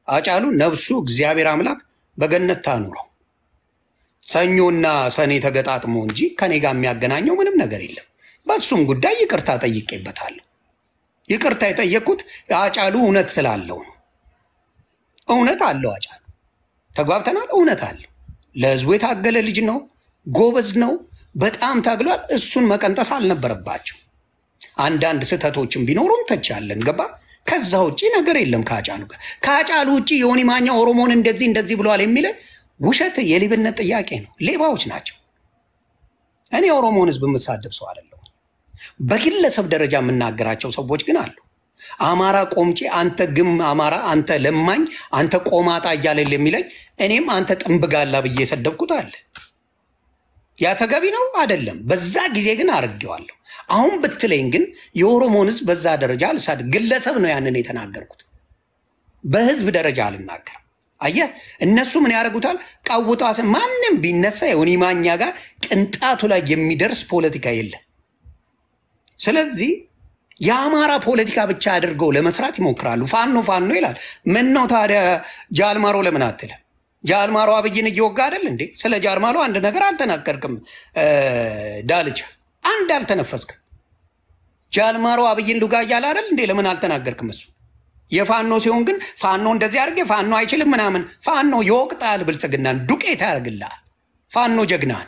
አጫሉ ነፍሱ እግዚአብሔር አምላክ በገነት ታኑረው። ሰኞና ሰኔ ተገጣጥሞ እንጂ ከኔ ጋር የሚያገናኘው ምንም ነገር የለም። በሱም ጉዳይ ይቅርታ ጠይቄበታለሁ። ይቅርታ የጠየቅኩት አጫሉ እውነት ስላለው ነው። እውነት አለው አጫሉ፣ ተግባብተናል። እውነት አለው። ለህዝቡ የታገለ ልጅ ነው። ጎበዝ ነው። በጣም ታግሏል። እሱን መቀንጠስ አልነበረባቸው። አንዳንድ ስህተቶችን ቢኖሩም ተቻለን ገባ። ከዛ ውጭ ነገር የለም ከአጫሉ ጋር። ከአጫሉ ውጭ የሆኒ ማኛ ኦሮሞን እንደዚህ እንደዚህ ብለዋል የሚለ ውሸት የሌብነት ጥያቄ ነው። ሌባዎች ናቸው። እኔ የኦሮሞን ህዝብ የምትሳደብ ሰው አይደለሁም። በግለሰብ ደረጃ የምናገራቸው ሰዎች ግን አሉ። አማራ ቆምጬ፣ አንተ ግም አማራ፣ አንተ ለማኝ፣ አንተ ቆማጣ እያለ የሚለኝ እኔም አንተ ጥንብጋላ ብዬ የሰደብኩት አለ። ያ ተገቢ ነው አይደለም። በዛ ጊዜ ግን አድርጌዋለሁ። አሁን ብትለኝ ግን የኦሮሞን ህዝብ በዛ ደረጃ አልሳድ ግለሰብ ነው ያንን የተናገርኩት። በህዝብ ደረጃ አልናገርም። አየህ እነሱ ምን ያደርጉታል? ቃውጣ ማንም ቢነሳ የሆኒ ማኛ ጋር ቅንጣቱ ላይ የሚደርስ ፖለቲካ የለም። ስለዚህ የአማራ ፖለቲካ ብቻ አድርገው ለመስራት ይሞክራሉ። ፋኖ ፋኖ ይላል። ምን ነው ታዲያ ጃልማሮ ለምን አትልም? ጃልማሮ አብይን እየወጋ አይደል እንዴ? ስለ ጃልማሮ አንድ ነገር አልተናገርክም። ዳልቻ አንድ አልተነፈስክም። ጃልማሮ አብይን ሉጋ እያለ አይደል እንዴ? ለምን አልተናገርክም? እሱ የፋኖ ሲሆን ግን ፋኖ እንደዚህ አድርጌ ፋኖ አይችልም ምናምን። ፋኖ ይወቅጣል፣ ብልጽግናን ዱቄት ያደርግልሃል። ፋኖ ጀግናን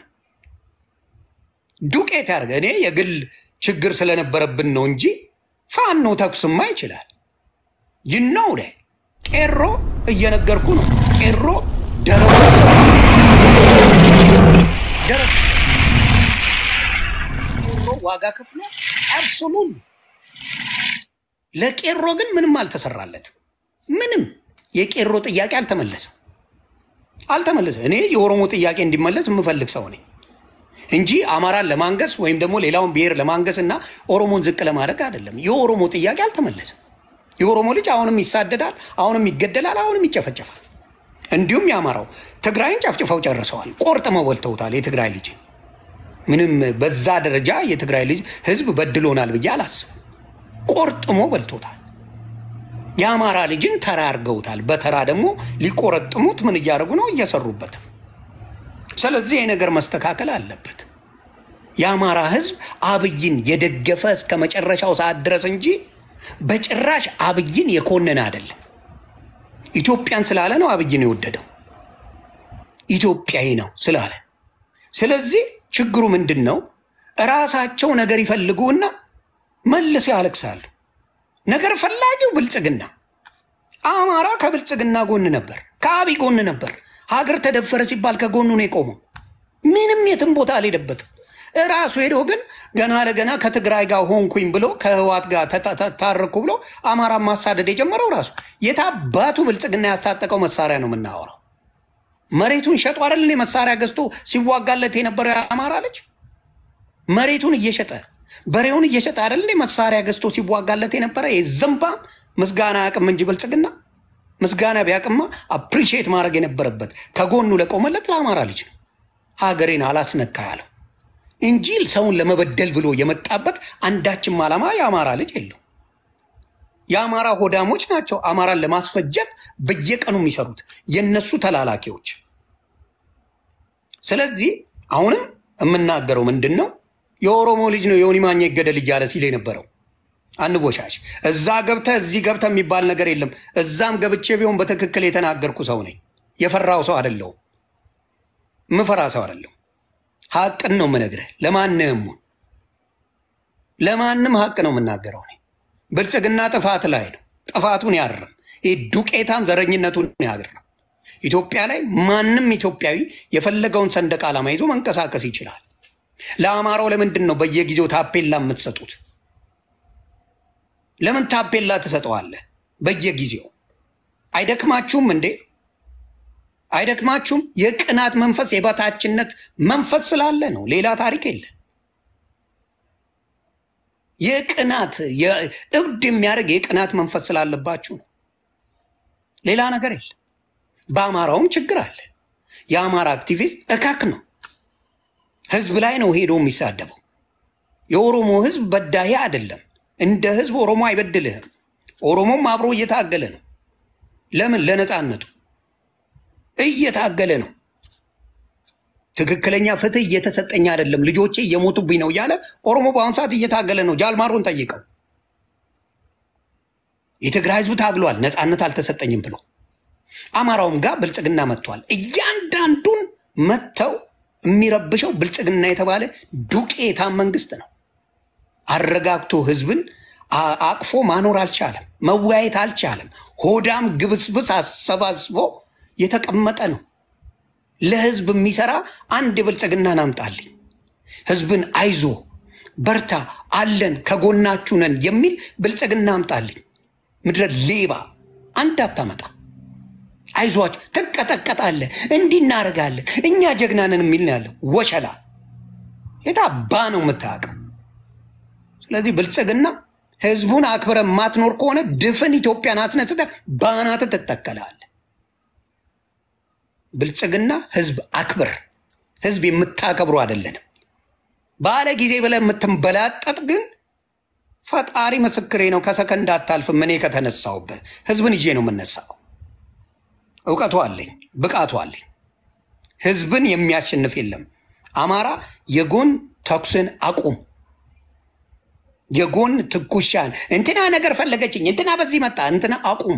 ዱቄት ያደርገ እኔ የግል ችግር ስለነበረብን ነው እንጂ ፋኖ ተኩስማ ይችላል። ይነው ደ ቄሮ እየነገርኩ ነው። ቄሮ ደረጃ ዋጋ ከፍሎ አብሶሉት ለቄሮ ግን ምንም አልተሰራለትም። ምንም የቄሮ ጥያቄ አልተመለሰም አልተመለሰም። እኔ የኦሮሞ ጥያቄ እንዲመለስ የምፈልግ ሰው ነኝ እንጂ አማራን ለማንገስ ወይም ደግሞ ሌላውን ብሔር ለማንገስ እና ኦሮሞን ዝቅ ለማድረግ አይደለም። የኦሮሞ ጥያቄ አልተመለሰም። የኦሮሞ ልጅ አሁንም ይሳደዳል፣ አሁንም ይገደላል፣ አሁንም ይጨፈጨፋል። እንዲሁም የአማራው ትግራይን ጨፍጭፈው ጨርሰዋል። ቆርጥመው በልተውታል። የትግራይ ልጅ ምንም በዛ ደረጃ የትግራይ ልጅ ህዝብ በድሎናል ብዬ አላስብም። ቆርጥሞ በልቶታል። የአማራ ልጅን ተራ አድርገውታል። በተራ ደግሞ ሊቆረጥሙት ምን እያደረጉ ነው? እየሰሩበት። ስለዚህ ይህ ነገር መስተካከል አለበት። የአማራ ህዝብ አብይን የደገፈ እስከ መጨረሻው ሰዓት ድረስ እንጂ በጭራሽ አብይን የኮነነ አይደለም። ኢትዮጵያን ስላለ ነው አብይን የወደደው ኢትዮጵያዊ ነው ስላለ። ስለዚህ ችግሩ ምንድን ነው? እራሳቸው ነገር ይፈልጉና መልሰው ያለቅሳሉ። ነገር ፈላጊው ብልጽግና፣ አማራ ከብልጽግና ጎን ነበር፣ ከአብይ ጎን ነበር። ሀገር ተደፈረ ሲባል ከጎኑ ነው የቆመው። ምንም የትም ቦታ አልሄደበትም። እራሱ ሄዶ ግን ገና ለገና ከትግራይ ጋር ሆንኩኝ ብሎ ከህዋት ጋር ታረኩ ብሎ አማራ ማሳደድ የጀመረው ራሱ የታባቱ ብልጽግና ያስታጠቀው መሳሪያ ነው የምናወራው። መሬቱን ሸጦ አይደል መሳሪያ ገዝቶ ሲዋጋለት የነበረው የአማራ ልጅ መሬቱን እየሸጠ በሬውን እየሸጠ አይደል መሳሪያ ገዝቶ ሲዋጋለት የነበረ የዘንባ ምስጋና አቅም እንጂ ብልጽግና ምስጋና ቢያቅማ አፕሪሺየት ማድረግ የነበረበት ከጎኑ ለቆመለት ለአማራ ልጅ ነው። ሀገሬን አላስነካ ያለው እንጂ ሰውን ለመበደል ብሎ የመጣበት አንዳችም ዓላማ የአማራ ልጅ የለው። የአማራ ሆዳሞች ናቸው አማራን ለማስፈጀት በየቀኑ የሚሰሩት የነሱ ተላላኪዎች። ስለዚህ አሁንም የምናገረው ምንድን ነው? የኦሮሞ ልጅ ነው የዮኒ ማኛ ይገደል እያለ ሲል የነበረው አንቦሻሽ። እዛ ገብተ እዚህ ገብተ የሚባል ነገር የለም። እዛም ገብቼ ቢሆን በትክክል የተናገርኩ ሰው ነኝ። የፈራው ሰው አይደለሁም። ምፈራ ሰው አይደለሁም። ሀቅን ነው የምነግርህ። ለማንም ለማንም ሀቅ ነው የምናገረው። እኔ ብልጽግና ጥፋት ላይ ነው። ጥፋቱን ያርም። ይህ ዱቄታም ዘረኝነቱን ያርም። ኢትዮጵያ ላይ ማንም ኢትዮጵያዊ የፈለገውን ሰንደቅ ዓላማ ይዞ መንቀሳቀስ ይችላል። ለአማራው ለምንድን ነው በየጊዜው ታፔላ የምትሰጡት? ለምን ታፔላ ትሰጠዋለህ በየጊዜው? አይደክማችሁም እንዴ? አይደክማችሁም? የቅናት መንፈስ የበታችነት መንፈስ ስላለ ነው። ሌላ ታሪክ የለን። የቅናት እብድ የሚያደርግ የቅናት መንፈስ ስላለባችሁ ነው። ሌላ ነገር የለም። በአማራውም ችግር አለ። የአማራ አክቲቪስት እካክ ነው። ህዝብ ላይ ነው ሄዶ የሚሳደበው። የኦሮሞ ህዝብ በዳሄ አይደለም። እንደ ህዝብ ኦሮሞ አይበድልህም። ኦሮሞም አብሮ እየታገለ ነው። ለምን? ለነፃነቱ እየታገለ ነው። ትክክለኛ ፍትህ እየተሰጠኝ አይደለም፣ ልጆቼ እየሞቱብኝ ነው እያለ ኦሮሞ በአሁኑ ሰዓት እየታገለ ነው። ጃልማሮን ጠይቀው። የትግራይ ህዝብ ታግሏል፣ ነፃነት አልተሰጠኝም ብሎ አማራውም ጋር ብልጽግና መጥቷል። እያንዳንዱን መጥተው የሚረብሸው ብልጽግና የተባለ ዱቄታም መንግስት ነው። አረጋግቶ ህዝብን አቅፎ ማኖር አልቻለም። መወያየት አልቻለም። ሆዳም ግብስብስ አሰባስቦ የተቀመጠ ነው። ለህዝብ የሚሰራ አንድ ብልጽግናን አምጣልኝ፣ ህዝብን አይዞ በርታ፣ አለን ከጎናችሁ ነን የሚል ብልጽግና አምጣልኝ። ምድረ ሌባ አንድ አታመጣ። አይዟችሁ ትቀጠቀጣለህ፣ እንዲህ እናደርጋለን፣ እኛ ጀግናንን የሚል ነው ያለው። ወሸላ የታባ ነው የምታውቀው። ስለዚህ ብልጽግና ህዝቡን አክብረ የማትኖር ከሆነ ድፍን ኢትዮጵያን አስነስተ ባናት ትተከላለህ። ብልጽግና ህዝብ አክብር፣ ህዝብ የምታከብሩ አይደለንም። ባለ ጊዜ ብለህ የምትንበላጠጥ ግን ፈጣሪ ምስክሬ ነው፣ ከሰከንድ አታልፍም። እኔ ከተነሳውበት ህዝብን ይዤ ነው የምነሳው። እውቀቱ አለኝ፣ ብቃቱ አለኝ። ህዝብን የሚያሸንፍ የለም። አማራ የጎን ተኩስን አቁም። የጎን ትኩሻን እንትና ነገር ፈለገችኝ፣ እንትና በዚህ መጣ፣ እንትና አቁም።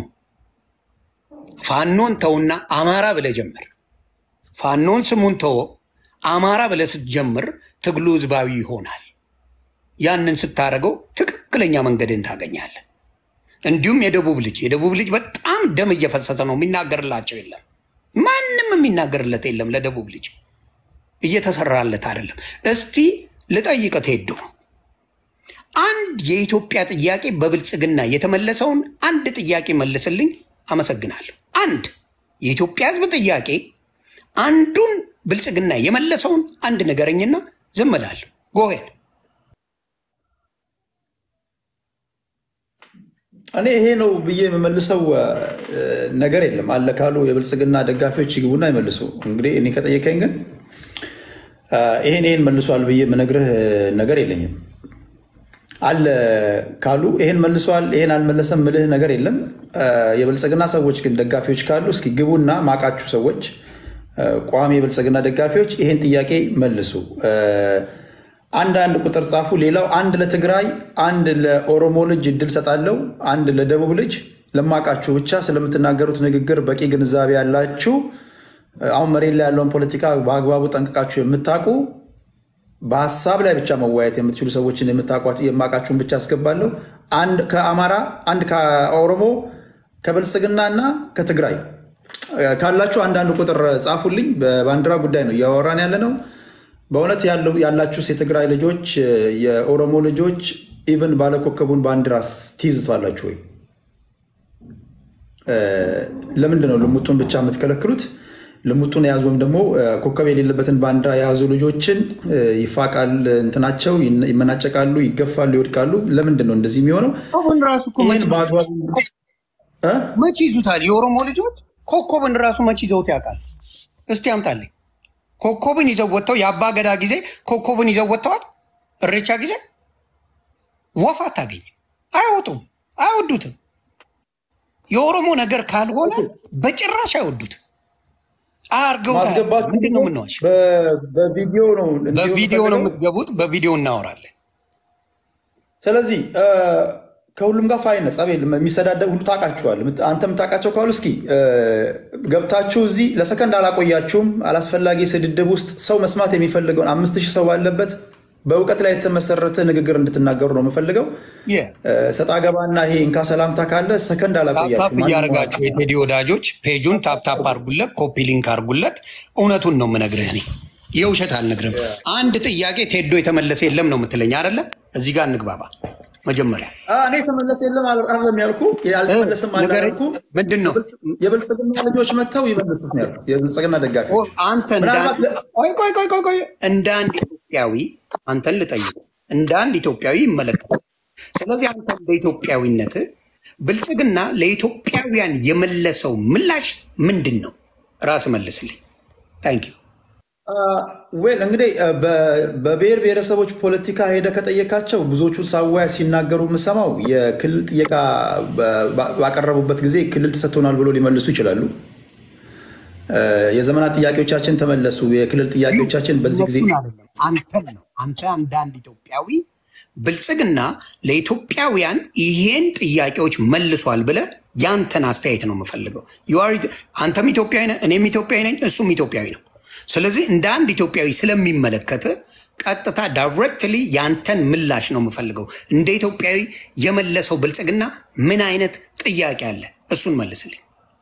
ፋኖን ተውና አማራ ብለህ ጀምር። ፋኖን ስሙን ተወ፣ አማራ ብለህ ስትጀምር ትግሉ ህዝባዊ ይሆናል። ያንን ስታደርገው ትክክለኛ መንገድን ታገኛለህ። እንዲሁም የደቡብ ልጅ የደቡብ ልጅ በጣም ደም እየፈሰሰ ነው። የሚናገርላቸው የለም። ማንም የሚናገርለት የለም። ለደቡብ ልጅ እየተሰራለት አይደለም። እስቲ ልጠይቅህ ሄዱ አንድ የኢትዮጵያ ጥያቄ በብልጽግና የተመለሰውን አንድ ጥያቄ መልስልኝ። አመሰግናለሁ። አንድ የኢትዮጵያ ህዝብ ጥያቄ አንዱን ብልጽግና የመለሰውን አንድ ነገረኝና ዝም እላለሁ። ጎሄን እኔ ይሄ ነው ብዬ የምመልሰው ነገር የለም። አለ ካሉ የብልጽግና ደጋፊዎች ይግቡና ይመልሱ። እንግዲህ እኔ ከጠየቀኝ ግን ይሄን ይሄን መልሷል ብዬ የምነግርህ ነገር የለኝም። አለ ካሉ ይሄን መልሷል፣ ይሄን አልመለሰም ምልህ ነገር የለም። የብልጽግና ሰዎች ግን ደጋፊዎች ካሉ እስኪ ግቡና ማቃችሁ ሰዎች ቋሚ የብልጽግና ደጋፊዎች ይሄን ጥያቄ መልሱ። አንድ አንድ ቁጥር ጻፉ። ሌላው አንድ ለትግራይ፣ አንድ ለኦሮሞ ልጅ እድል ሰጣለው፣ አንድ ለደቡብ ልጅ ለማቃችሁ ብቻ ስለምትናገሩት ንግግር በቂ ግንዛቤ ያላችሁ አሁን መሬት ላይ ያለውን ፖለቲካ በአግባቡ ጠንቅቃችሁ የምታውቁ በሀሳብ ላይ ብቻ መወያየት የምትችሉ ሰዎችን የማውቃችሁን ብቻ አስገባለሁ። አንድ ከአማራ፣ አንድ ከኦሮሞ፣ ከብልጽግና እና ከትግራይ ካላችሁ አንዳንድ ቁጥር ጻፉልኝ። በባንዲራ ጉዳይ ነው እያወራን ያለ ነው። በእውነት ያላችሁ የትግራይ ልጆች፣ የኦሮሞ ልጆች ኢቨን ባለኮከቡን ባንዲራስ ትይዝቷላችሁ ወይ? ለምንድን ነው ልሙጡን ብቻ የምትከለክሉት? ልሙጡን የያዙ ወይም ደግሞ ኮከብ የሌለበትን ባንዲራ የያዙ ልጆችን ይፋቃል፣ እንትናቸው ይመናጨቃሉ፣ ይገፋሉ፣ ይወድቃሉ። ለምንድን ነው እንደዚህ የሚሆነው? መቼ ይዙታል? የኦሮሞ ልጆች ኮከብን ራሱ መቼ ይዘውት ያውቃል? እስቲ አምጣልኝ። ኮከብን ይዘው ወጥተው የአባ ገዳ ጊዜ ኮከብን ይዘው ወጥተዋል። እሬቻ ጊዜ ወፍ አታገኝም፣ አይወጡም፣ አይወዱትም። የኦሮሞ ነገር ካልሆነ በጭራሽ አይወዱትም። ማስገባት ምንድን ነው የምንዋሽ? በቪዲዮ ነው በቪዲዮ ነው የምትገቡት። በቪዲዮ እናወራለን። ስለዚህ ከሁሉም ጋር ፋይነ ጸብ የለም። የሚሰዳደብ ሁሉ ታውቃችኋል። አንተ የምታውቃቸው ካሉ እስኪ ገብታችሁ እዚህ ለሰከንድ አላቆያችሁም። አላስፈላጊ ስድድብ ውስጥ ሰው መስማት የሚፈልገውን አምስት ሺህ ሰው ባለበት በእውቀት ላይ የተመሰረተ ንግግር እንድትናገሩ ነው የምፈልገው። ሰጣ ገባና ይሄ እንካ ሰላምታ ካለ ሰከንድ ታፕታፕ አላቆያችሁም። እያደረጋችሁ የቴዲ ወዳጆች ፔጁን ታፕታፕ አርጉለት፣ ኮፒ ሊንክ አርጉለት። እውነቱን ነው የምነግርህ እኔ የውሸት አልነግርም። አንድ ጥያቄ ቴዶ የተመለሰ የለም ነው የምትለኝ አይደለ? እዚህ ጋር እንግባባ መጀመሪያ እኔ የተመለሰ የለም አይደለም ያልኩ፣ አልተመለስም አላልኩ። ምንድን ነው የብልጽግና ልጆች መጥተው ይመልሱት ነው ያልኩት። የብልጽግና ደጋፊዎች አንተ እንደ ምናልባት አንድ- ቆይ ቆይ ቆይ ቆይ ቆይ እንደ አንድ ኢትዮጵያዊ አንተን ልጠይቅ፣ እንደ አንድ ኢትዮጵያዊ ይመለከታል። ስለዚህ አንተ እንደ ኢትዮጵያዊነት ብልጽግና ለኢትዮጵያውያን የመለሰው ምላሽ ምንድን ነው? ራስ መልስልኝ። ታንክ ዩ ዌል እንግዲህ በብሔር ብሔረሰቦች ፖለቲካ ሄደ ከጠየካቸው ብዙዎቹ ሳዋያ ሲናገሩ የምሰማው የክልል ጥየቃ ባቀረቡበት ጊዜ ክልል ተሰጥቶናል ብሎ ሊመልሱ ይችላሉ። የዘመናት ጥያቄዎቻችን ተመለሱ፣ የክልል ጥያቄዎቻችን በዚህ ጊዜ አንተን ነው አንተ አንዳንድ ኢትዮጵያዊ ብልጽግና ለኢትዮጵያውያን ይሄን ጥያቄዎች መልሷል ብለህ ያንተን አስተያየት ነው የምፈልገው። አንተም ኢትዮጵያዊ ነህ፣ እኔም ኢትዮጵያዊ ነኝ፣ እሱም ኢትዮጵያዊ ነው። ስለዚህ እንደ አንድ ኢትዮጵያዊ ስለሚመለከት ቀጥታ ዳይሬክትሊ ያንተን ምላሽ ነው የምፈልገው። እንደ ኢትዮጵያዊ የመለሰው ብልጽግና ምን አይነት ጥያቄ አለ? እሱን መልስልኝ።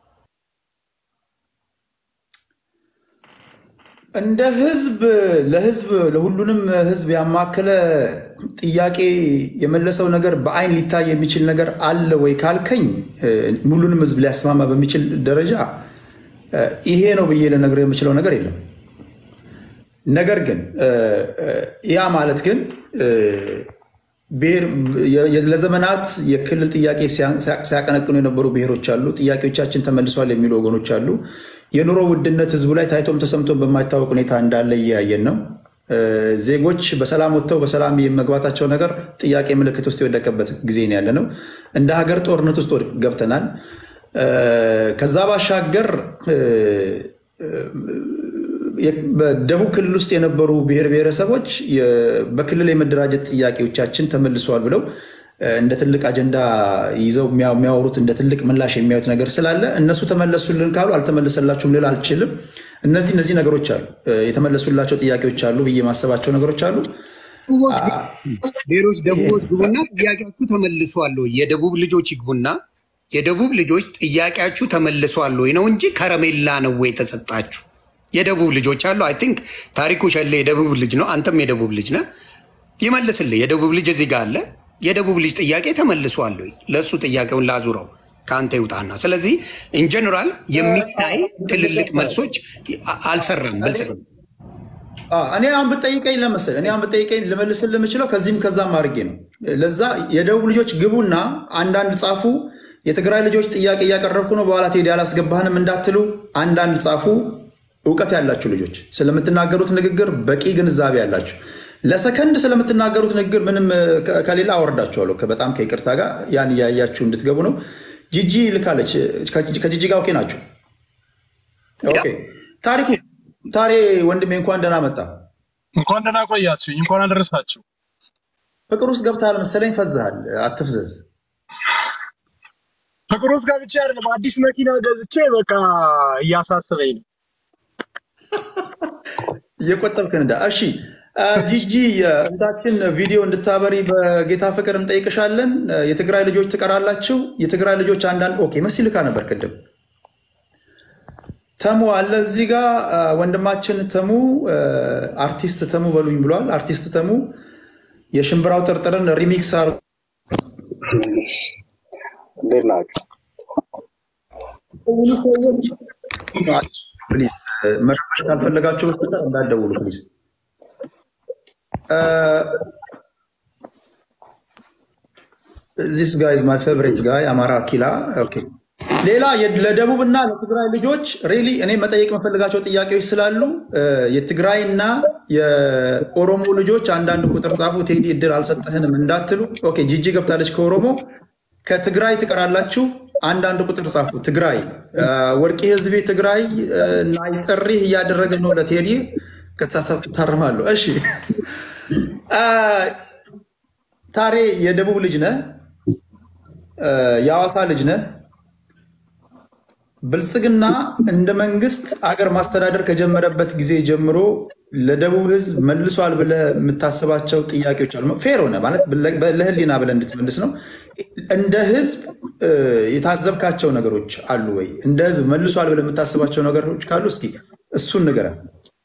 እንደ ህዝብ ለህዝብ ለሁሉንም ህዝብ ያማከለ ጥያቄ የመለሰው ነገር በአይን ሊታይ የሚችል ነገር አለ ወይ ካልከኝ ሁሉንም ህዝብ ሊያስማማ በሚችል ደረጃ ይሄ ነው ብዬ ልነግርህ የምችለው ነገር የለም። ነገር ግን ያ ማለት ግን ለዘመናት የክልል ጥያቄ ሲያቀነቅኑ የነበሩ ብሔሮች አሉ። ጥያቄዎቻችን ተመልሷል የሚሉ ወገኖች አሉ። የኑሮ ውድነት ህዝቡ ላይ ታይቶም ተሰምቶም በማይታወቅ ሁኔታ እንዳለ እያየን ነው። ዜጎች በሰላም ወጥተው በሰላም የመግባታቸው ነገር ጥያቄ ምልክት ውስጥ የወደቀበት ጊዜ ነው ያለ ነው። እንደ ሀገር ጦርነት ውስጥ ገብተናል። ከዛ ባሻገር በደቡብ ክልል ውስጥ የነበሩ ብሔር ብሔረሰቦች በክልል የመደራጀት ጥያቄዎቻችን ተመልሰዋል ብለው እንደ ትልቅ አጀንዳ ይዘው የሚያወሩት እንደ ትልቅ ምላሽ የሚያዩት ነገር ስላለ እነሱ ተመለሱልን ካሉ አልተመለሰላችሁም ልል አልችልም። እነዚህ እነዚህ ነገሮች አሉ፣ የተመለሱላቸው ጥያቄዎች አሉ ብዬ ማሰባቸው ነገሮች አሉ። ሌሎች ደቡቦች ግቡና ጥያቄያችሁ ተመልሷል ወይ? የደቡብ ልጆች ይግቡና የደቡብ ልጆች ጥያቄያችሁ ተመልሷል ወይ ነው እንጂ ከረሜላ ነው ወይ የተሰጣችሁ? የደቡብ ልጆች አሉ። አይ ቲንክ ታሪኩ ሸሌ የደቡብ ልጅ ነው። አንተም የደቡብ ልጅ ነህ። ይመልስልህ። የደቡብ ልጅ እዚህ ጋር አለ። የደቡብ ልጅ ጥያቄ ተመልሷል ወይ? ለእሱ ጥያቄውን ላዙረው ከአንተ ይውጣና። ስለዚህ ኢንጀነራል የሚታይ ትልልቅ መልሶች አልሰራም ብልጽግና። እኔ አሁን ብጠይቀኝ ለመሰለህ እኔ አሁን ብጠይቀኝ ልመልስልህ የምችለው ከዚህም ከዛም አድርጌ ነው። ለዛ የደቡብ ልጆች ግቡና አንዳንድ ጻፉ። የትግራይ ልጆች ጥያቄ እያቀረብኩ ነው፣ በኋላ ቴዲ አላስገባህንም እንዳትሉ አንዳንድ ጻፉ። እውቀት ያላችሁ ልጆች ስለምትናገሩት ንግግር በቂ ግንዛቤ ያላችሁ ለሰከንድ ስለምትናገሩት ንግግር ምንም ከሌላ አወርዳችኋለሁ። በጣም ከይቅርታ ጋር ያን እያያችሁ እንድትገቡ ነው። ጂጂ ልካለች። ከጂጂ ጋር ኦኬ ናችሁ? ኦኬ። ታሪኩ ታሬ ወንድሜ እንኳን ደህና መጣ። እንኳን ደህና ቆያችሁኝ። እንኳን አደረሳችሁ። ፍቅር ውስጥ ገብተሃል መሰለኝ። ፈዝሃል። አትፍዘዝ። ፍቅር ውስጥ ገብቼ አይደለም አዲስ መኪና ገዝቼ በቃ እያሳስበኝ ነው። እየቆጠብክ እንዳ እሺ ጂጂ እህታችን ቪዲዮ እንድታበሪ በጌታ ፍቅር እንጠይቅሻለን። የትግራይ ልጆች ትቀራላችሁ። የትግራይ ልጆች አንዳንድ ኦኬ መሲ ልካ ነበር ቅድም። ተሙ አለ እዚህ ጋ ወንድማችን ተሙ አርቲስት ተሙ በሉኝ ብሏል። አርቲስት ተሙ የሽምብራው ጥርጥርን ሪሚክስ አር እንዴት ናችሁ? ፕሊዝ መረበሽ ካልፈለጋችሁ በስተቀር እንዳትደውሉ ፕሊዝ። ዚስ ጋይ ማይ ፌቨሪት ጋይ አማራ ኪላ። ኦኬ ሌላ ለደቡብ እና ለትግራይ ልጆች ሬሊ እኔ መጠየቅ የምፈልጋቸው ጥያቄዎች ስላሉ የትግራይና የኦሮሞ ልጆች አንዳንድ ቁጥር ጻፉ። ቴዲ እድል አልሰጠህንም እንዳትሉ። ኦኬ ጂጂ ገብታለች ከኦሮሞ ከትግራይ ትቀራላችሁ። አንዳንድ ቁጥር ጻፉ። ትግራይ ወርቂ ህዝቤ ትግራይ እና ጥሪህ እያደረገ ነው ለቴዲ ከተሳሳትኩ ታርማለሁ። እሺ ታሬ የደቡብ ልጅ ነህ፣ የሐዋሳ ልጅ ነህ። ብልጽግና እንደ መንግስት አገር ማስተዳደር ከጀመረበት ጊዜ ጀምሮ ለደቡብ ህዝብ መልሷል ብለህ የምታስባቸው ጥያቄዎች አሉ። ፌር ሆነ ማለት ለህሊና ብለህ እንድትመልስ ነው። እንደ ህዝብ የታዘብካቸው ነገሮች አሉ ወይ? እንደ ህዝብ መልሷል ብለህ የምታስባቸው ነገሮች ካሉ እስኪ እሱን ንገረን።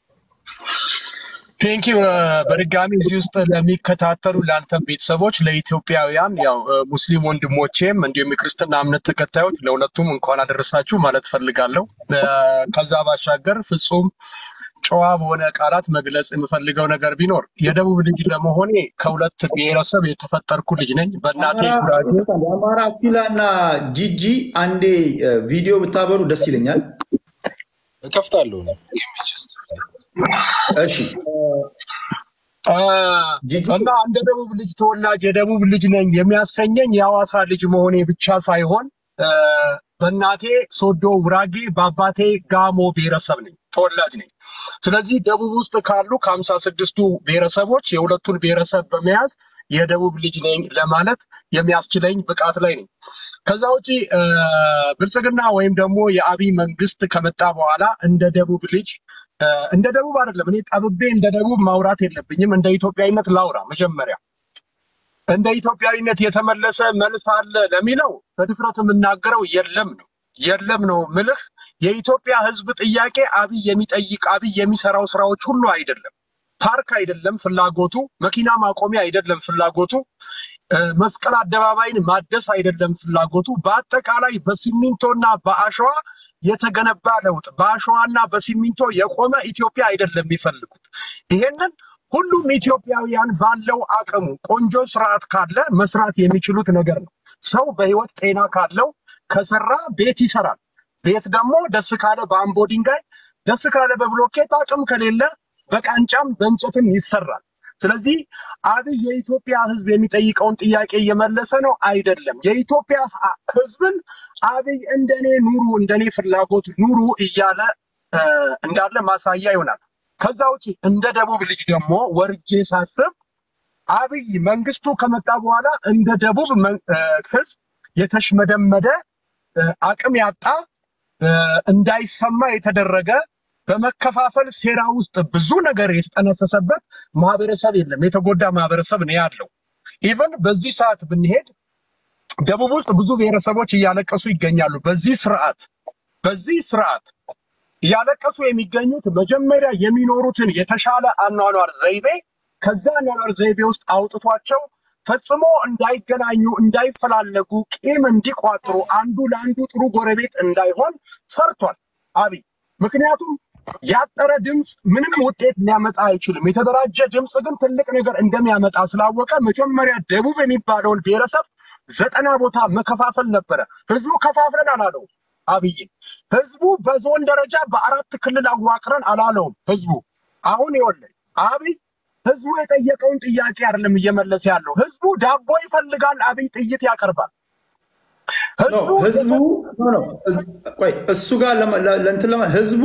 ቴንኪው በድጋሚ እዚህ ውስጥ ለሚከታተሉ ለአንተም ቤተሰቦች ለኢትዮጵያውያን ያው ሙስሊም ወንድሞቼም እንዲሁም የክርስትና እምነት ተከታዮች ለሁለቱም እንኳን አደረሳችሁ ማለት ፈልጋለሁ። ከዛ ባሻገር ፍጹም ጨዋ በሆነ ቃላት መግለጽ የምፈልገው ነገር ቢኖር የደቡብ ልጅ ለመሆኔ ከሁለት ብሔረሰብ የተፈጠርኩ ልጅ ነኝ። በእናቴ ጉራጌ የአማራ ኪላ እና ጂጂ አንዴ ቪዲዮ ብታበሩ ደስ ይለኛል። እከፍታለሁ። እሺ እ፣ ጂጂ እና እንደ ደቡብ ልጅ ተወላጅ የደቡብ ልጅ ነኝ የሚያሰኘኝ የሐዋሳ ልጅ መሆኔ ብቻ ሳይሆን እ፣ በእናቴ ሶዶ ውራጌ በአባቴ ጋሞ ብሔረሰብ ነኝ ተወላጅ ነኝ። ስለዚህ ደቡብ ውስጥ ካሉ ከሀምሳ ስድስቱ ብሔረሰቦች የሁለቱን ብሔረሰብ በመያዝ የደቡብ ልጅ ነኝ ለማለት የሚያስችለኝ ብቃት ላይ ነኝ። ከዛ ውጪ እ፣ ብልጽግና ወይም ደግሞ የአብይ መንግስት ከመጣ በኋላ እንደ ደቡብ ልጅ እ፣ እንደ ደቡብ አይደለም እኔ ጠብቤ እንደ ደቡብ ማውራት የለብኝም። እንደ ኢትዮጵያዊነት ላውራ መጀመሪያ እንደ ኢትዮጵያዊነት የተመለሰ መልስ አለ ለሚለው በድፍረት የምናገረው የለም ነው የለም ነው ምልህ። የኢትዮጵያ ሕዝብ ጥያቄ አብይ የሚጠይቅ አብይ የሚሰራው ስራዎች ሁሉ አይደለም። ፓርክ አይደለም ፍላጎቱ፣ መኪና ማቆሚያ አይደለም ፍላጎቱ፣ እ፣ መስቀል አደባባይን ማደስ አይደለም ፍላጎቱ። በአጠቃላይ በሲሚንቶና በአሸዋ የተገነባ ለውጥ በአሸዋና በሲሚንቶ የቆመ ኢትዮጵያ አይደለም የሚፈልጉት። ይሄንን ሁሉም ኢትዮጵያውያን ባለው አቅሙ ቆንጆ ስርዓት ካለ መስራት የሚችሉት ነገር ነው። ሰው በህይወት ጤና ካለው ከሰራ ቤት ይሰራል። ቤት ደግሞ ደስ ካለ በአምቦ ድንጋይ፣ ደስ ካለ በብሎኬት፣ አቅም ከሌለ በቃንጫም በእንጨትም ይሰራል። ስለዚህ አብይ የኢትዮጵያ ህዝብ የሚጠይቀውን ጥያቄ እየመለሰ ነው አይደለም። የኢትዮጵያ ህ- ህዝብን አብይ እንደኔ ኑሩ፣ እንደኔ ፍላጎት ኑሩ እያለ እ፣ እንዳለ ማሳያ ይሆናል። ከዛ ውጪ እንደ ደቡብ ልጅ ደግሞ ወርጄ ሳስብ አብይ መንግስቱ ከመጣ በኋላ እንደ ደቡብ መን- እ፣ ህዝብ የተሽመደመደ እ፣ አቅም ያጣ እ፣ እንዳይሰማ የተደረገ በመከፋፈል ሴራ ውስጥ ብዙ ነገር የተጠነሰሰበት ማህበረሰብ የለም። የተጎዳ ማህበረሰብ ነው ያለው። ኢቨን በዚህ ሰዓት ብንሄድ ደቡብ ውስጥ ብዙ ብሔረሰቦች እያለቀሱ ይገኛሉ። በዚህ ስርዓት በዚህ ስርዓት እያለቀሱ የሚገኙት መጀመሪያ የሚኖሩትን የተሻለ አኗኗር ዘይቤ ከዛ አኗኗር ዘይቤ ውስጥ አውጥቷቸው ፈጽሞ እንዳይገናኙ፣ እንዳይፈላለጉ፣ ቂም እንዲቋጥሩ፣ አንዱ ለአንዱ ጥሩ ጎረቤት እንዳይሆን ሰርቷል አብይ። ምክንያቱም ያጠረ ድምፅ ምንም ውጤት ሊያመጣ አይችልም። የተደራጀ ድምፅ ግን ትልቅ ነገር እንደሚያመጣ ስላወቀ መጀመሪያ ደቡብ የሚባለውን ብሔረሰብ ዘጠና ቦታ መከፋፈል ነበረ። ህዝቡ ከፋፍለን አላለው አብይን። ህዝቡ በዞን ደረጃ በአራት ክልል አዋቅረን አላለውም። ህዝቡ አሁን ይኸውልህ አብይ ህዝቡ የጠየቀውን ጥያቄ አይደለም እየመለሰ ያለው። ህዝቡ ዳቦ ይፈልጋል፣ አብይ ጥይት ያቀርባል። ኖ ህዝቡ ህዝቡ ኖ ኖ እዝ- ቆይ እሱ ጋር ለመ- ለ- ለእንትን ለማ ህዝቡ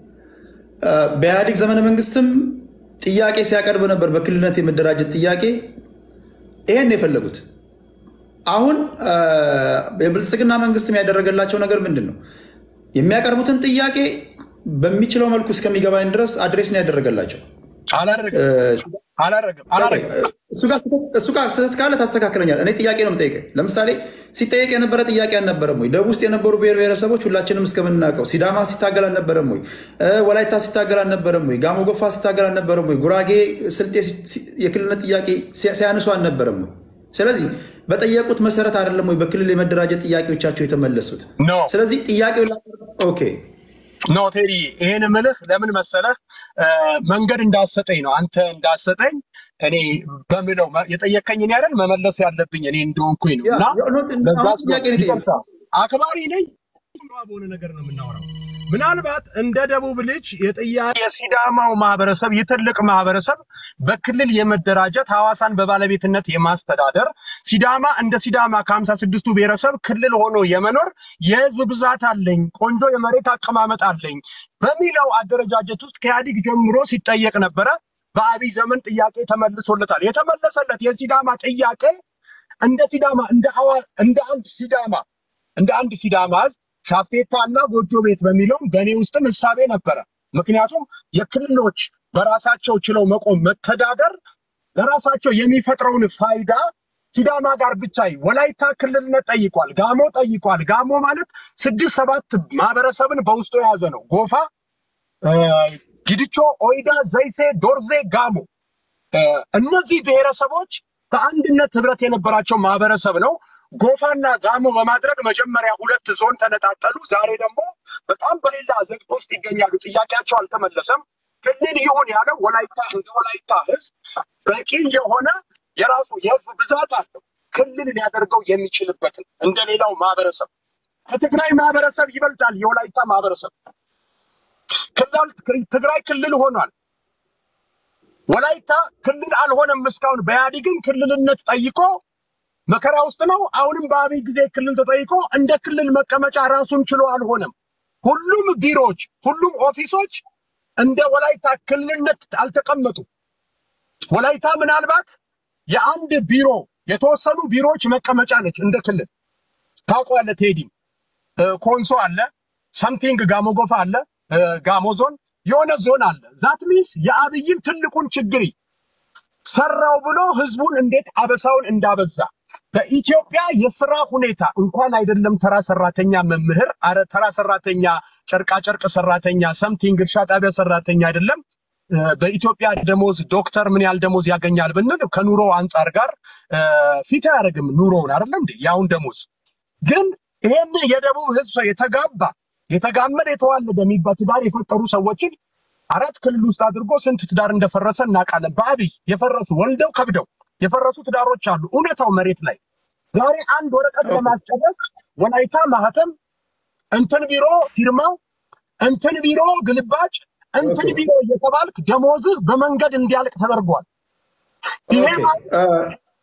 አ፣ በኢህአዴግ ዘመነ መንግስትም ጥያቄ ሲያቀርብ ነበር፣ በክልልነት የመደራጀት ጥያቄ። ይሄን ነው የፈለጉት። አሁን አ፣ የብልጽግና መንግስትም ያደረገላቸው ነገር ምንድን ነው? የሚያቀርቡትን ጥያቄ በሚችለው መልኩ እስከሚገባኝ ድረስ አድሬስ ነው ያደረገላቸው። አላደረግም አላደረግም ቆይ፣ አላደረግም። እሱ ጋር ስህተት- እሱ ጋር ስህተት ካለ ታስተካክለኛል። እኔ ጥያቄ ነው የምጠይቀኝ። ለምሳሌ ሲጠየቅ የነበረ ጥያቄ አልነበረም ወይ? ደቡብ ውስጥ የነበሩ ብሔር ብሔረሰቦች ሁላችንም እስከምናውቀው ሲዳማ ሲታገል አልነበረም ወይ? እ፣ ወላይታ ሲታገል አልነበረም ወይ? ጋሞ ጎፋ ሲታገል አልነበረም ወይ? ጉራጌ፣ ስልጤ ሲ- ሲ- የክልልነት ጥያቄ ሲያ- ሲያነሱ አልነበረም ወይ? ስለዚህ በጠየቁት መሰረት አይደለም ወይ በክልል የመደራጀት ጥያቄዎቻቸው የተመለሱት? ኖ ስለዚህ ጥያቄው ኦኬ ኖ ቴዲ ይሄን ምልህ ለምን መሰለህ እ፣ መንገድ እንዳሰጠኝ ነው። አንተ እንዳሰጠኝ እኔ በምለው መ- የጠየቀኝን ያለን መመለስ ያለብኝ እኔ እንደሆንኩኝ ነው ያ እና ያ- ኖ- ለዛ አሁን ጥያቄ ነው የጠየቁት። ይቅርታ አክባሪ ነኝ በሆነ ነገር ነው የምናወራው። ምናልባት እንደ ደቡብ ልጅ የጥያቄ የሲዳማው ማህበረሰብ የትልቅ ማህበረሰብ በክልል የመደራጀት ሐዋሳን በባለቤትነት የማስተዳደር ሲዳማ እንደ ሲዳማ ከሀምሳ ስድስቱ ብሔረሰብ ክልል ሆኖ የመኖር የህዝብ ብዛት አለኝ፣ ቆንጆ የመሬት አቀማመጥ አለኝ በሚለው አደረጃጀት ውስጥ ከኢህአዴግ ጀምሮ ሲጠየቅ ነበረ። በአብይ ዘመን ጥያቄ ተመልሶለታል። የተመለሰለት የሲዳማ ጥያቄ እንደ ሲዳማ እንደ ሐዋ እንደ አንድ ሲዳማ እንደ አንድ ሲዳማ ህዝብ ሻፌታ እና ጎጆ ቤት በሚለውም በእኔ ውስጥም እሳቤ ነበረ። ምክንያቱም የክልሎች በራሳቸው ችለው መቆም መተዳደር ለራሳቸው የሚፈጥረውን ፋይዳ ሲዳማ ጋር ብቻ ይ- ወላይታ ክልልነት ጠይቋል፣ ጋሞ ጠይቋል። ጋሞ ማለት ስድስት ሰባት ማህበረሰብን በውስጡ የያዘ ነው። ጎፋ፣ እ፣ ጊድቾ፣ ኦይዳ፣ ዘይሴ፣ ዶርዜ፣ ጋሞ እ፣ እነዚህ ብሔረሰቦች በአንድነት ህብረት የነበራቸው ማህበረሰብ ነው። ጎፋና ጋሞ በማድረግ መጀመሪያ ሁለት ዞን ተነጣጠሉ። ዛሬ ደግሞ በጣም በሌላ ዘቅት ውስጥ ይገኛሉ። ጥያቄያቸው አልተመለሰም። ክልል ይሁን ያለው ወላይታ እንደ ወላይታ ህዝብ በቂ የሆነ የራሱ የህዝብ ብዛት አለው። ክልል ሊያደርገው የሚችልበትን እንደ ሌላው ማህበረሰብ ከትግራይ ማህበረሰብ ይበልጣል። የወላይታ ማህበረሰብ ክልል ትግራይ ክልል ሆኗል። ወላይታ ክልል አልሆነም። እስካሁን በኢህአዴግን ክልልነት ጠይቆ መከራ ውስጥ ነው። አሁንም በአብይ ጊዜ ክልል ተጠይቆ እንደ ክልል መቀመጫ ራሱን ችሎ አልሆነም። ሁሉም ቢሮዎች፣ ሁሉም ኦፊሶች እንደ ወላይታ ክልልነት አልተቀመጡ። ወላይታ ምናልባት የአንድ ቢሮ የተወሰኑ ቢሮዎች መቀመጫ ነች እንደ ክልል ታውቀዋለህ። ቴዲ እ፣ ኮንሶ አለ፣ ሰምቲንግ ጋሞ ጎፋ አለ፣ እ፣ ጋሞ ዞን የሆነ ዞን አለ። ዛት ሚንስ የአብይን ትልቁን ችግር ሰራው ብሎ ህዝቡን እንዴት አበሳውን እንዳበዛ በኢትዮጵያ የስራ ሁኔታ እንኳን አይደለም ተራ ሰራተኛ መምህር፣ አረ ተራ ሰራተኛ ጨርቃጨርቅ ሰራተኛ፣ ሰምቲንግ እርሻ ጣቢያ ሰራተኛ አይደለም እ፣ በኢትዮጵያ ደሞዝ ዶክተር ምን ያህል ደሞዝ ያገኛል ብንል ከኑሮ አንጻር ጋር እ፣ ፊት አያደርግም ኑሮውን አይደለም እንዴ ያውን ደሞዝ ግን ይሄን የደቡብ ህዝብ የተጋባ የተጋመደ የተዋለደ የሚባል ትዳር የፈጠሩ ሰዎችን አራት ክልል ውስጥ አድርጎ ስንት ትዳር እንደፈረሰ እናውቃለን። በአብይ የፈረሱ ወልደው ከብደው የፈረሱ ትዳሮች አሉ። እውነታው መሬት ላይ ዛሬ አንድ ወረቀት ለማስጨረስ ወላይታ ማህተም፣ እንትን ቢሮ ፊርማው፣ እንትን ቢሮ ግልባጭ፣ እንትን ኦኬ ቢሮ እየተባልክ ደሞዝህ በመንገድ እንዲያልቅ ተደርጓል። ይሄ ኦኬ ማለት እ፣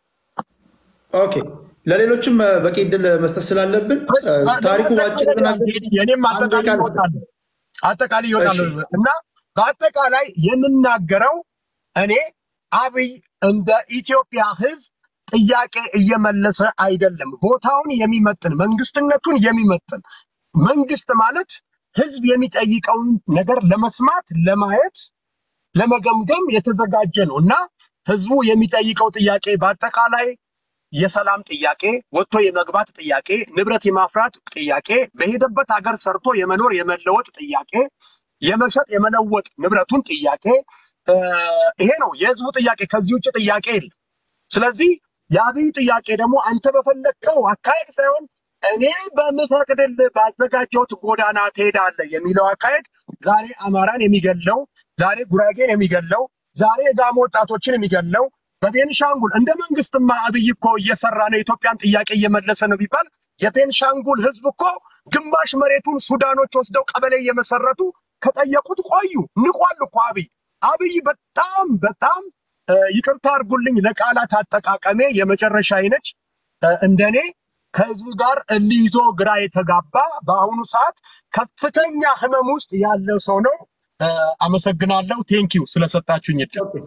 ኦኬ ለሌሎችም እ፣ በቂ እድል መስጠት ስላለብን እ፣ ታሪኩ ባጭር ብናገር የኔም አንድ አጠቃላይ ቃል ይወጣል አጠቃላይ ይወጣል እሺ እና በአጠቃላይ የምናገረው እኔ አብይ እንደ ኢትዮጵያ ህዝብ ጥያቄ እየመለሰ አይደለም። ቦታውን የሚመጥን መንግስትነቱን የሚመጥን መንግስት ማለት ህዝብ የሚጠይቀውን ነገር ለመስማት ለማየት ለመገምገም የተዘጋጀ ነው እና ህዝቡ የሚጠይቀው ጥያቄ በአጠቃላይ የሰላም ጥያቄ፣ ወጥቶ የመግባት ጥያቄ፣ ንብረት የማፍራት ጥያቄ፣ በሄደበት ሀገር ሰርቶ የመኖር የመለወጥ ጥያቄ፣ የመሸጥ የመለወጥ ንብረቱን ጥያቄ እ፣ ይሄ ነው የህዝቡ ጥያቄ። ከዚህ ውጭ ጥያቄ የለም። ስለዚህ የአብይ ጥያቄ ደግሞ አንተ በፈለግከው አካሄድ ሳይሆን እኔ በምፈቅድልህ ባዘጋጀሁት ጎዳና ትሄዳለህ የሚለው አካሄድ ዛሬ አማራን የሚገለው፣ ዛሬ ጉራጌን የሚገለው፣ ዛሬ የጋሞ ወጣቶችን የሚገለው በቤንሻንጉል እንደ መንግስትማ አብይ እኮ እየሰራ ነው፣ የኢትዮጵያን ጥያቄ እየመለሰ ነው ቢባል የቤንሻንጉል ህዝብ እኮ ግማሽ መሬቱን ሱዳኖች ወስደው ቀበሌ እየመሰረቱ ከጠየቁት ቆዩ። ንቋል እኮ አብይ አብይ በጣም በጣም እ፣ ይቅርታ አድርጉልኝ ለቃላት አጠቃቀሜ የመጨረሻ አይነች እንደኔ ከህዝቡ ጋር እልህ ይዞ ግራ የተጋባ በአሁኑ ሰዓት ከፍተኛ ህመም ውስጥ ያለ ሰው ነው። እ፣ አመሰግናለሁ። ቴንኪው ስለሰጣችሁኝ እድል። ኦኬ።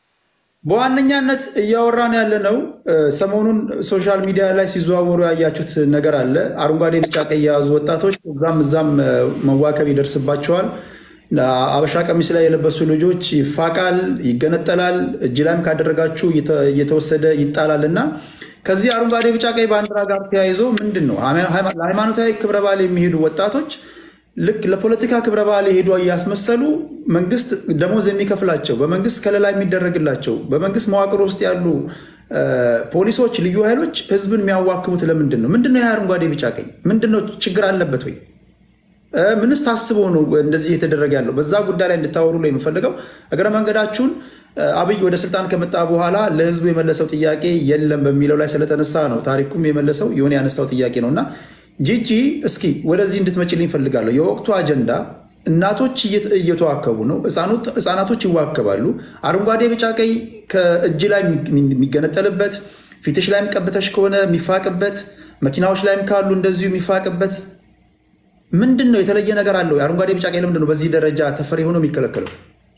በዋነኛነት እያወራን ያለ ነው። ሰሞኑን ሶሻል ሚዲያ ላይ ሲዘዋወሩ ያያችሁት ነገር አለ። አረንጓዴ፣ ቢጫ፣ ቀይ የያዙ ወጣቶች እዛም እዛም እ፣ መዋከብ ይደርስባቸዋል። አበሻ ቀሚስ ላይ የለበሱ ልጆች ይፋቃል፣ ይገነጠላል፣ እጅ ላይም ካደረጋችሁ እየተ- እየተወሰደ ይጣላል እና ከዚህ አረንጓዴ፣ ቢጫ፣ ቀይ ባንዲራ ጋር ተያይዞ ምንድን ነው ሃይማ- ለሃይማኖታዊ ክብረ በዓል የሚሄዱ ወጣቶች ልክ ለፖለቲካ ክብረ በዓል የሄዱ እያስመሰሉ መንግስት ደሞዝ የሚከፍላቸው በመንግስት ከለላ የሚደረግላቸው በመንግስት መዋቅር ውስጥ ያሉ እ፣ ፖሊሶች፣ ልዩ ኃይሎች ህዝብን የሚያዋክቡት ለምንድን ነው? ምንድን ነው ይህ አረንጓዴ ቢጫ ቀይ? ምንድን ነው ችግር አለበት ወይ? እ፣ ምንስ ታስቦ ነው እንደዚህ የተደረገ ያለው? በዛ ጉዳይ ላይ እንድታወሩ ነው የምፈልገው። እግረ መንገዳችሁን እ፣ አብይ ወደ ስልጣን ከመጣ በኋላ ለህዝቡ የመለሰው ጥያቄ የለም በሚለው ላይ ስለተነሳ ነው ታሪኩም የመለሰው የሆነ ያነሳው ጥያቄ ነው እና ጂጂ እስኪ ወደዚህ እንድትመጭልኝ እፈልጋለሁ። የወቅቱ አጀንዳ እናቶች እየተ- እየተዋከቡ ነው። ህፃኖት- ህፃናቶች ይዋከባሉ። አረንጓዴ ቢጫ ቀይ ከእጅ ላይ የሚ- የሚገነጠልበት ፊትሽ ላይም ቀብተሽ ከሆነ የሚፋቅበት መኪናዎች ላይም ካሉ እንደዚሁ የሚፋቅበት ምንድን ነው? የተለየ ነገር አለው? የአረንጓዴ ቢጫ ቀይ ለምንድን ነው በዚህ ደረጃ ተፈሪ ሆኖ የሚከለከለው?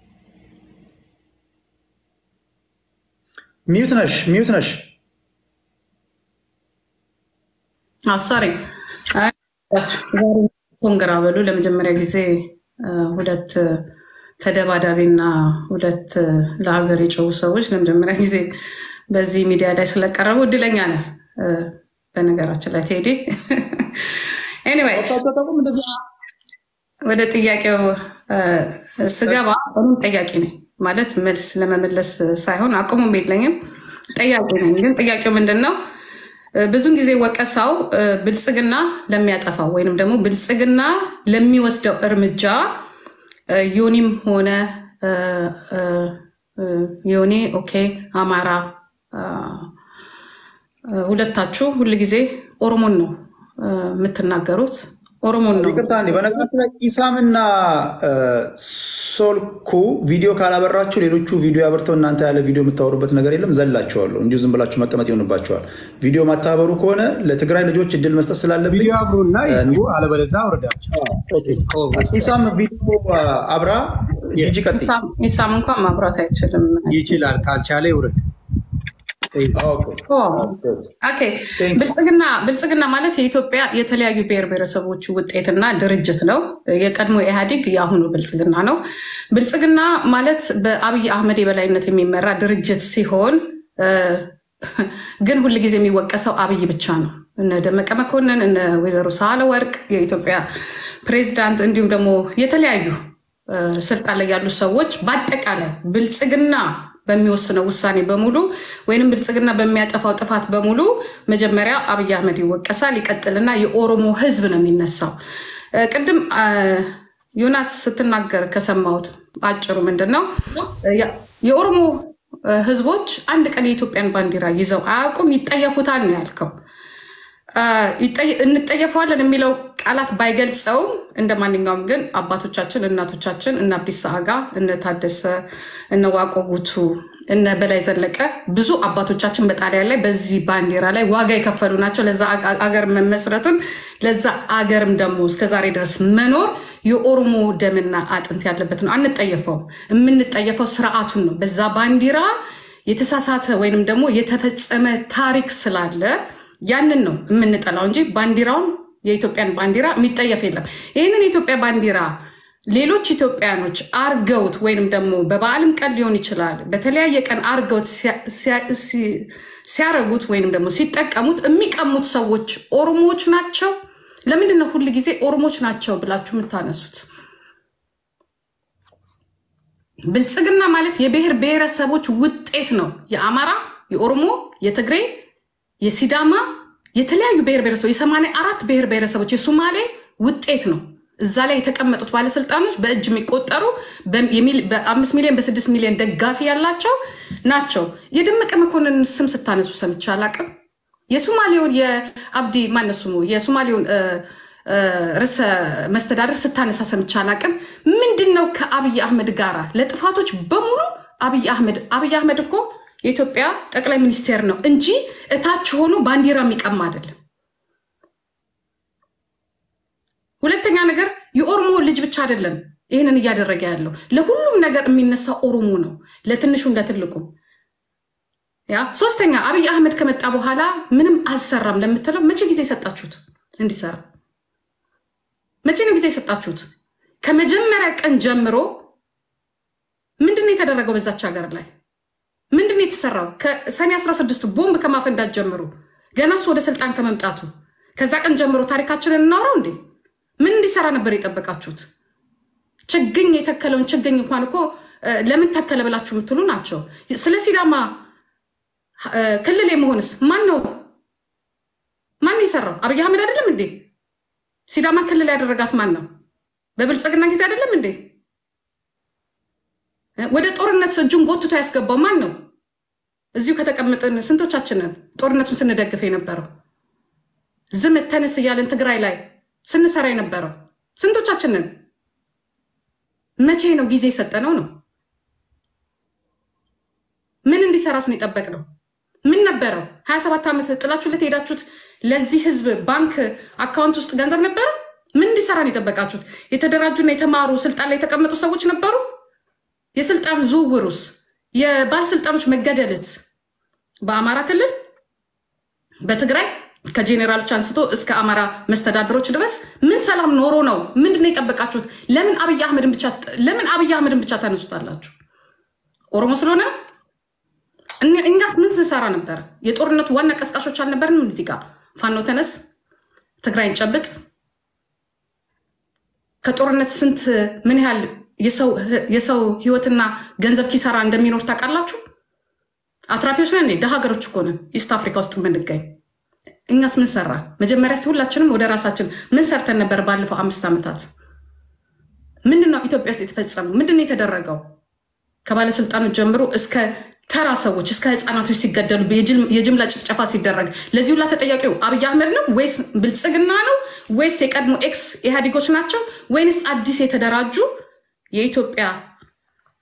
ሚዩት ነሽ፣ ሚዩት ነሽ። አሳሪ ኮንግራ በሉ ለመጀመሪያ ጊዜ እ፣ ሁለት እ፣ ተደባዳቢና ሁለት እ፣ ለሀገር የጮሁ ሰዎች ለመጀመሪያ ጊዜ በዚህ ሚዲያ ላይ ስለቀረቡ እድለኛ ነን። እ፣ በነገራችን ላይ ቴዲ ኤኒዌይ ወደ ጥያቄው እ፣ ስገባ እኔም ጠያቂ ነኝ ማለት መልስ ለመመለስ ሳይሆን አቅሙም የለኝም ጠያቂ ነኝ። ግን ጥያቄው ምንድን ነው? እ፣ ብዙን ጊዜ ወቀሳው እ፣ ብልጽግና ለሚያጠፋው ወይንም ደግሞ ብልጽግና ለሚወስደው እርምጃ እ፣ ዮኒም ሆነ እ፣ እ፣ እ፣ ዮኒ ኦኬ፣ አማራ እ፣ እ፣ ሁለታችሁ ሁልጊዜ ኦሮሞን ነው እ፣ የምትናገሩት ኦሮሞን ነው ይቅርታ እንዴ፣ በነገራችን ላይ ኢሳምና እ፣ ሶልኩ ቪዲዮ ካላበራችሁ ሌሎቹ ቪዲዮ ያበርተው እናንተ ያለ ቪዲዮ የምታወሩበት ነገር የለም። ዘላችኋለሁ። እንዲሁ ዝም ብላችሁ መቀመጥ ይሆንባቸዋል። ቪዲዮ ማታበሩ ከሆነ ለትግራይ ልጆች እድል መስጠት ስላለብኝ ቪዲዮ አብሩና ይግቡ፣ አለበለዚያ አውርዳቸው። ኢሳም ቪዲዮ አብራ ጂጂ ቀጥይ። ኢሳም- ኢሳም እንኳን ማብራት አይችልም። ይችላል፣ ካልቻለ ይውረድ። ኦ፣ ኦኬ። ብልጽግና ብልጽግና ማለት የኢትዮጵያ የተለያዩ ብሔር ብሔረሰቦች ውጤትና ድርጅት ነው። የቀድሞ ኢህአዴግ የአሁኑ ብልጽግና ነው። ብልጽግና ማለት በአብይ አህመድ የበላይነት የሚመራ ድርጅት ሲሆን እ፣ ግን ሁል ጊዜ የሚወቀሰው አብይ ብቻ ነው። እነ ደመቀ መኮንን፣ እነ ወይዘሮ ሳህለ ወርቅ የኢትዮጵያ ፕሬዚዳንት፣ እንዲሁም ደግሞ የተለያዩ እ፣ ስልጣን ላይ ያሉ ሰዎች በአጠቃላይ ብልጽግና በሚወስነው ውሳኔ በሙሉ ወይንም ብልጽግና በሚያጠፋው ጥፋት በሙሉ መጀመሪያ አብይ አህመድ ይወቀሳል። ይቀጥልና የኦሮሞ ሕዝብ ነው የሚነሳው። እ፣ ቅድም አ፣ ዮናስ ስትናገር ከሰማሁት አጭሩ ምንድን ነው እ፣ ያ- የኦሮሞ እ፣ ሕዝቦች አንድ ቀን የኢትዮጵያን ባንዲራ ይዘው አያውቁም፣ ይጠየፉታል ነው ያልከው። አ፣ ይጠየ- እንጠየፈዋለን የሚለው ቃላት ባይገልጸውም እንደ ማንኛውም ግን አባቶቻችን እናቶቻችን እነ አብዲሳ አጋ እነ ታደሰ እነ ዋቆ ጉቱ እነ በላይ ዘለቀ ብዙ አባቶቻችን በጣሊያን ላይ በዚህ ባንዲራ ላይ ዋጋ የከፈሉ ናቸው። ለዛ አ- አገር መመስረትን ለዛ አገርም ደግሞ እስከዛሬ ድረስ መኖር የኦሮሞ ደምና አጥንት ያለበት ነው። አንጠየፈውም። የምንጠየፈው ስርዓቱን ነው። በዛ ባንዲራ የተሳሳተ ወይንም ደግሞ የተፈጸመ ታሪክ ስላለ ያንን ነው የምንጠላው እንጂ ባንዲራውን የኢትዮጵያን ባንዲራ የሚጠየፍ የለም። ይህንን የኢትዮጵያ ባንዲራ ሌሎች ኢትዮጵያኖች አርገውት ወይንም ደግሞ በበዓልም ቀን ሊሆን ይችላል በተለያየ ቀን አርገውት ሲያ- ሲያ- ሲ- ሲያረጉት ወይንም ደግሞ ሲጠቀሙት የሚቀሙት ሰዎች ኦሮሞዎች ናቸው። ለምንድን ነው ሁል ጊዜ ኦሮሞዎች ናቸው ብላችሁ የምታነሱት? ብልጽግና ማለት የብሔር ብሔረሰቦች ውጤት ነው። የአማራ፣ የኦሮሞ፣ የትግሬ፣ የሲዳማ የተለያዩ ብሔር ብሔረሰቦች የሰማንያ አራት ብሔር ብሔረሰቦች የሱማሌ ውጤት ነው። እዛ ላይ የተቀመጡት ባለስልጣኖች በእጅ የሚቆጠሩ በሚል- በአምስት ሚሊዮን በስድስት ሚሊዮን ደጋፊ ያላቸው ናቸው። የደመቀ መኮንን ስም ስታነሱ ሰምቼ አላቅም። የሶማሌውን የአብዲ ማነው ስሙ የሶማሌውን እ፣ እ፣ ርዕሰ መስተዳደር ስታነሳ ሰምቼ አላቅም። ምንድን ነው ከአብይ አህመድ ጋራ ለጥፋቶች በሙሉ አብይ አህመድ አብይ አህመድ እኮ የኢትዮጵያ ጠቅላይ ሚኒስቴር ነው እንጂ እታች ሆኖ ባንዲራ የሚቀማ አይደለም። ሁለተኛ ነገር የኦሮሞ ልጅ ብቻ አይደለም ይህንን እያደረገ ያለው ለሁሉም ነገር የሚነሳ ኦሮሞ ነው፣ ለትንሹም ለትልቁም። ያ ሶስተኛ አብይ አህመድ ከመጣ በኋላ ምንም አልሰራም ለምትለው መቼ ጊዜ የሰጣችሁት እንዲሰራ? መቼ ነው ጊዜ የሰጣችሁት? ከመጀመሪያ ቀን ጀምሮ ምንድን ነው የተደረገው በዛች ሀገር ላይ ምንድን ነው የተሰራው? ከሰኔ 16 ቦምብ ከማፈንዳት ጀምሮ ገና እሱ ወደ ስልጣን ከመምጣቱ ከዛ ቀን ጀምሮ ታሪካችንን እናውራው እንዴ? ምን እንዲሰራ ነበር የጠበቃችሁት? ችግኝ የተከለውን ችግኝ እንኳን እኮ እ፣ ለምን ተከለ ብላችሁ የምትሉ ናቸው። ስለ ሲዳማ እ፣ ክልል የመሆንስ ማን ነው ማን ነው የሰራው? አብይ አህመድ አይደለም እንዴ? ሲዳማ ክልል ያደረጋት ማን ነው? በብልጽግና ጊዜ አይደለም እንዴ? ወደ ጦርነት እጁን ጎትቶ ያስገባው ማን ነው? እዚሁ ከተቀመጥን ስንቶቻችንን ጦርነቱን ስንደግፍ የነበረው ዝም ተነስ እያለን ትግራይ ላይ ስንሰራ የነበረው ስንቶቻችንን? መቼ ነው ጊዜ የሰጠነው ነው? ምን እንዲሰራስ ነው የጠበቅነው? ምን ነበረው? ሀያ ሰባት ዓመት ጥላችሁለት የሄዳችሁት ለዚህ ህዝብ ባንክ አካውንት ውስጥ ገንዘብ ነበረ? ምን እንዲሰራ ነው የጠበቃችሁት? የተደራጁና የተማሩ ስልጣን ላይ የተቀመጡ ሰዎች ነበሩ? የስልጣን ዝውውሩስ የባለስልጣኖች መገደልስ በአማራ ክልል በትግራይ ከጄኔራሎች አንስቶ እስከ አማራ መስተዳድሮች ድረስ ምን ሰላም ኖሮ ነው? ምንድን ነው የጠበቃችሁት? ለምን አብይ አህመድን ብቻ ለምን አብይ አህመድን ብቻ ታነሱታላችሁ? ኦሮሞ ስለሆነ ነው? እኛ- እኛስ ምን ስንሰራ ነበረ? የጦርነቱ ዋና ቀስቃሾች አልነበርንም? እዚህ ጋር ፋኖ ተነስ፣ ትግራይን ጨብጥ፣ ከጦርነት ስንት ምን ያህል የሰው- የሰው ህይወትና ገንዘብ ኪሳራ እንደሚኖር ታውቃላችሁ? አትራፊዎች ነን። ደሃ ሀገሮች እኮ ነን ኢስት አፍሪካ ውስጥ የምንገኝ። እኛስ ምን ሰራን? መጀመሪያ እስኪ ሁላችንም ወደ ራሳችን ምን ሰርተን ነበር? ባለፈው አምስት ዓመታት ምንድን ነው ኢትዮጵያ ውስጥ የተፈጸመው? ምንድን ነው የተደረገው? ከባለስልጣኖች ጀምሮ እስከ ተራ ሰዎች እስከ ህፃናቶች ሲገደሉ የጅምላ ጭፍጨፋ ሲደረግ ለዚህ ሁላ ተጠያቂው አብይ አህመድ ነው ወይስ ብልጽግና ነው ወይስ የቀድሞ ኤክስ ኢህአዴጎች ናቸው ወይንስ አዲስ የተደራጁ የኢትዮጵያ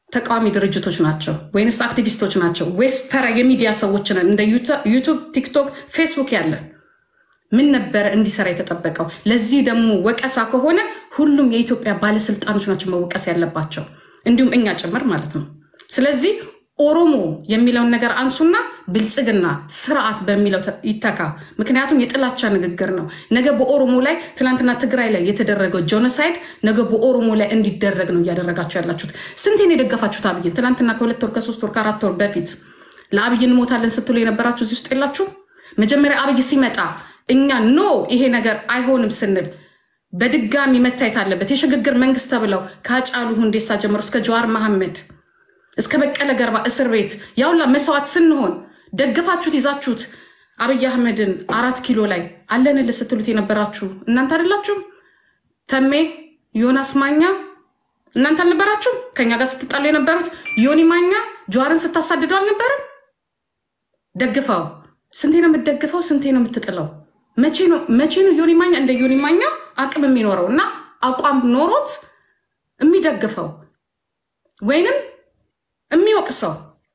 ተቃዋሚ ድርጅቶች ናቸው ወይንስ አክቲቪስቶች ናቸው ወይስ ተራ የሚዲያ ሰዎች ነን? እንደ ዩቱብ፣ ቲክቶክ፣ ፌስቡክ ያለን ምን ነበረ እንዲሰራ የተጠበቀው? ለዚህ ደግሞ ወቀሳ ከሆነ ሁሉም የኢትዮጵያ ባለስልጣኖች ናቸው መወቀስ ያለባቸው፣ እንዲሁም እኛ ጭምር ማለት ነው። ስለዚህ ኦሮሞ የሚለውን ነገር አንሱና ብልጽግና ስርዓት በሚለው ተ- ይተካ። ምክንያቱም የጥላቻ ንግግር ነው። ነገ በኦሮሞ ላይ ትናንትና ትግራይ ላይ የተደረገው ጆኖሳይድ ነገ በኦሮሞ ላይ እንዲደረግ ነው እያደረጋችሁ ያላችሁት። ስንቴን የደገፋችሁት አብይን? ትናንትና ከሁለት ወር ከሶስት ወር ከአራት ወር በፊት ለአብይ እንሞታለን ስትሉ የነበራችሁ እዚህ ውስጥ የላችሁ? መጀመሪያ አብይ ሲመጣ እኛ ኖ ይሄ ነገር አይሆንም ስንል በድጋሚ መታየት አለበት የሽግግር መንግስት ተብለው ከአጫሉ ሁንዴሳ ጀምሮ እስከ ጀዋር መሐመድ እስከ በቀለ ገርባ እስር ቤት ያውላ መስዋዕት ስንሆን ደግፋችሁት ይዛችሁት አብይ አህመድን አራት ኪሎ ላይ አለንልህ ስትሉት የነበራችሁ እናንተ አይደላችሁም? ተሜ ዮናስ ማኛ እናንተ አልነበራችሁም? ከኛ ጋር ስትጣሉ የነበሩት ዮኒ ማኛ ጀዋርን ስታሳድደው አልነበርም? ደግፈው ስንቴ ነው የምትደግፈው? ስንቴ ነው የምትጥለው? መቼ ነው መቼ ነው ዮኒ ማኛ እንደ ዮኒ ማኛ አቅም የሚኖረው እና አቋም ኖሮት የሚደግፈው ወይንም የሚወቅሰው?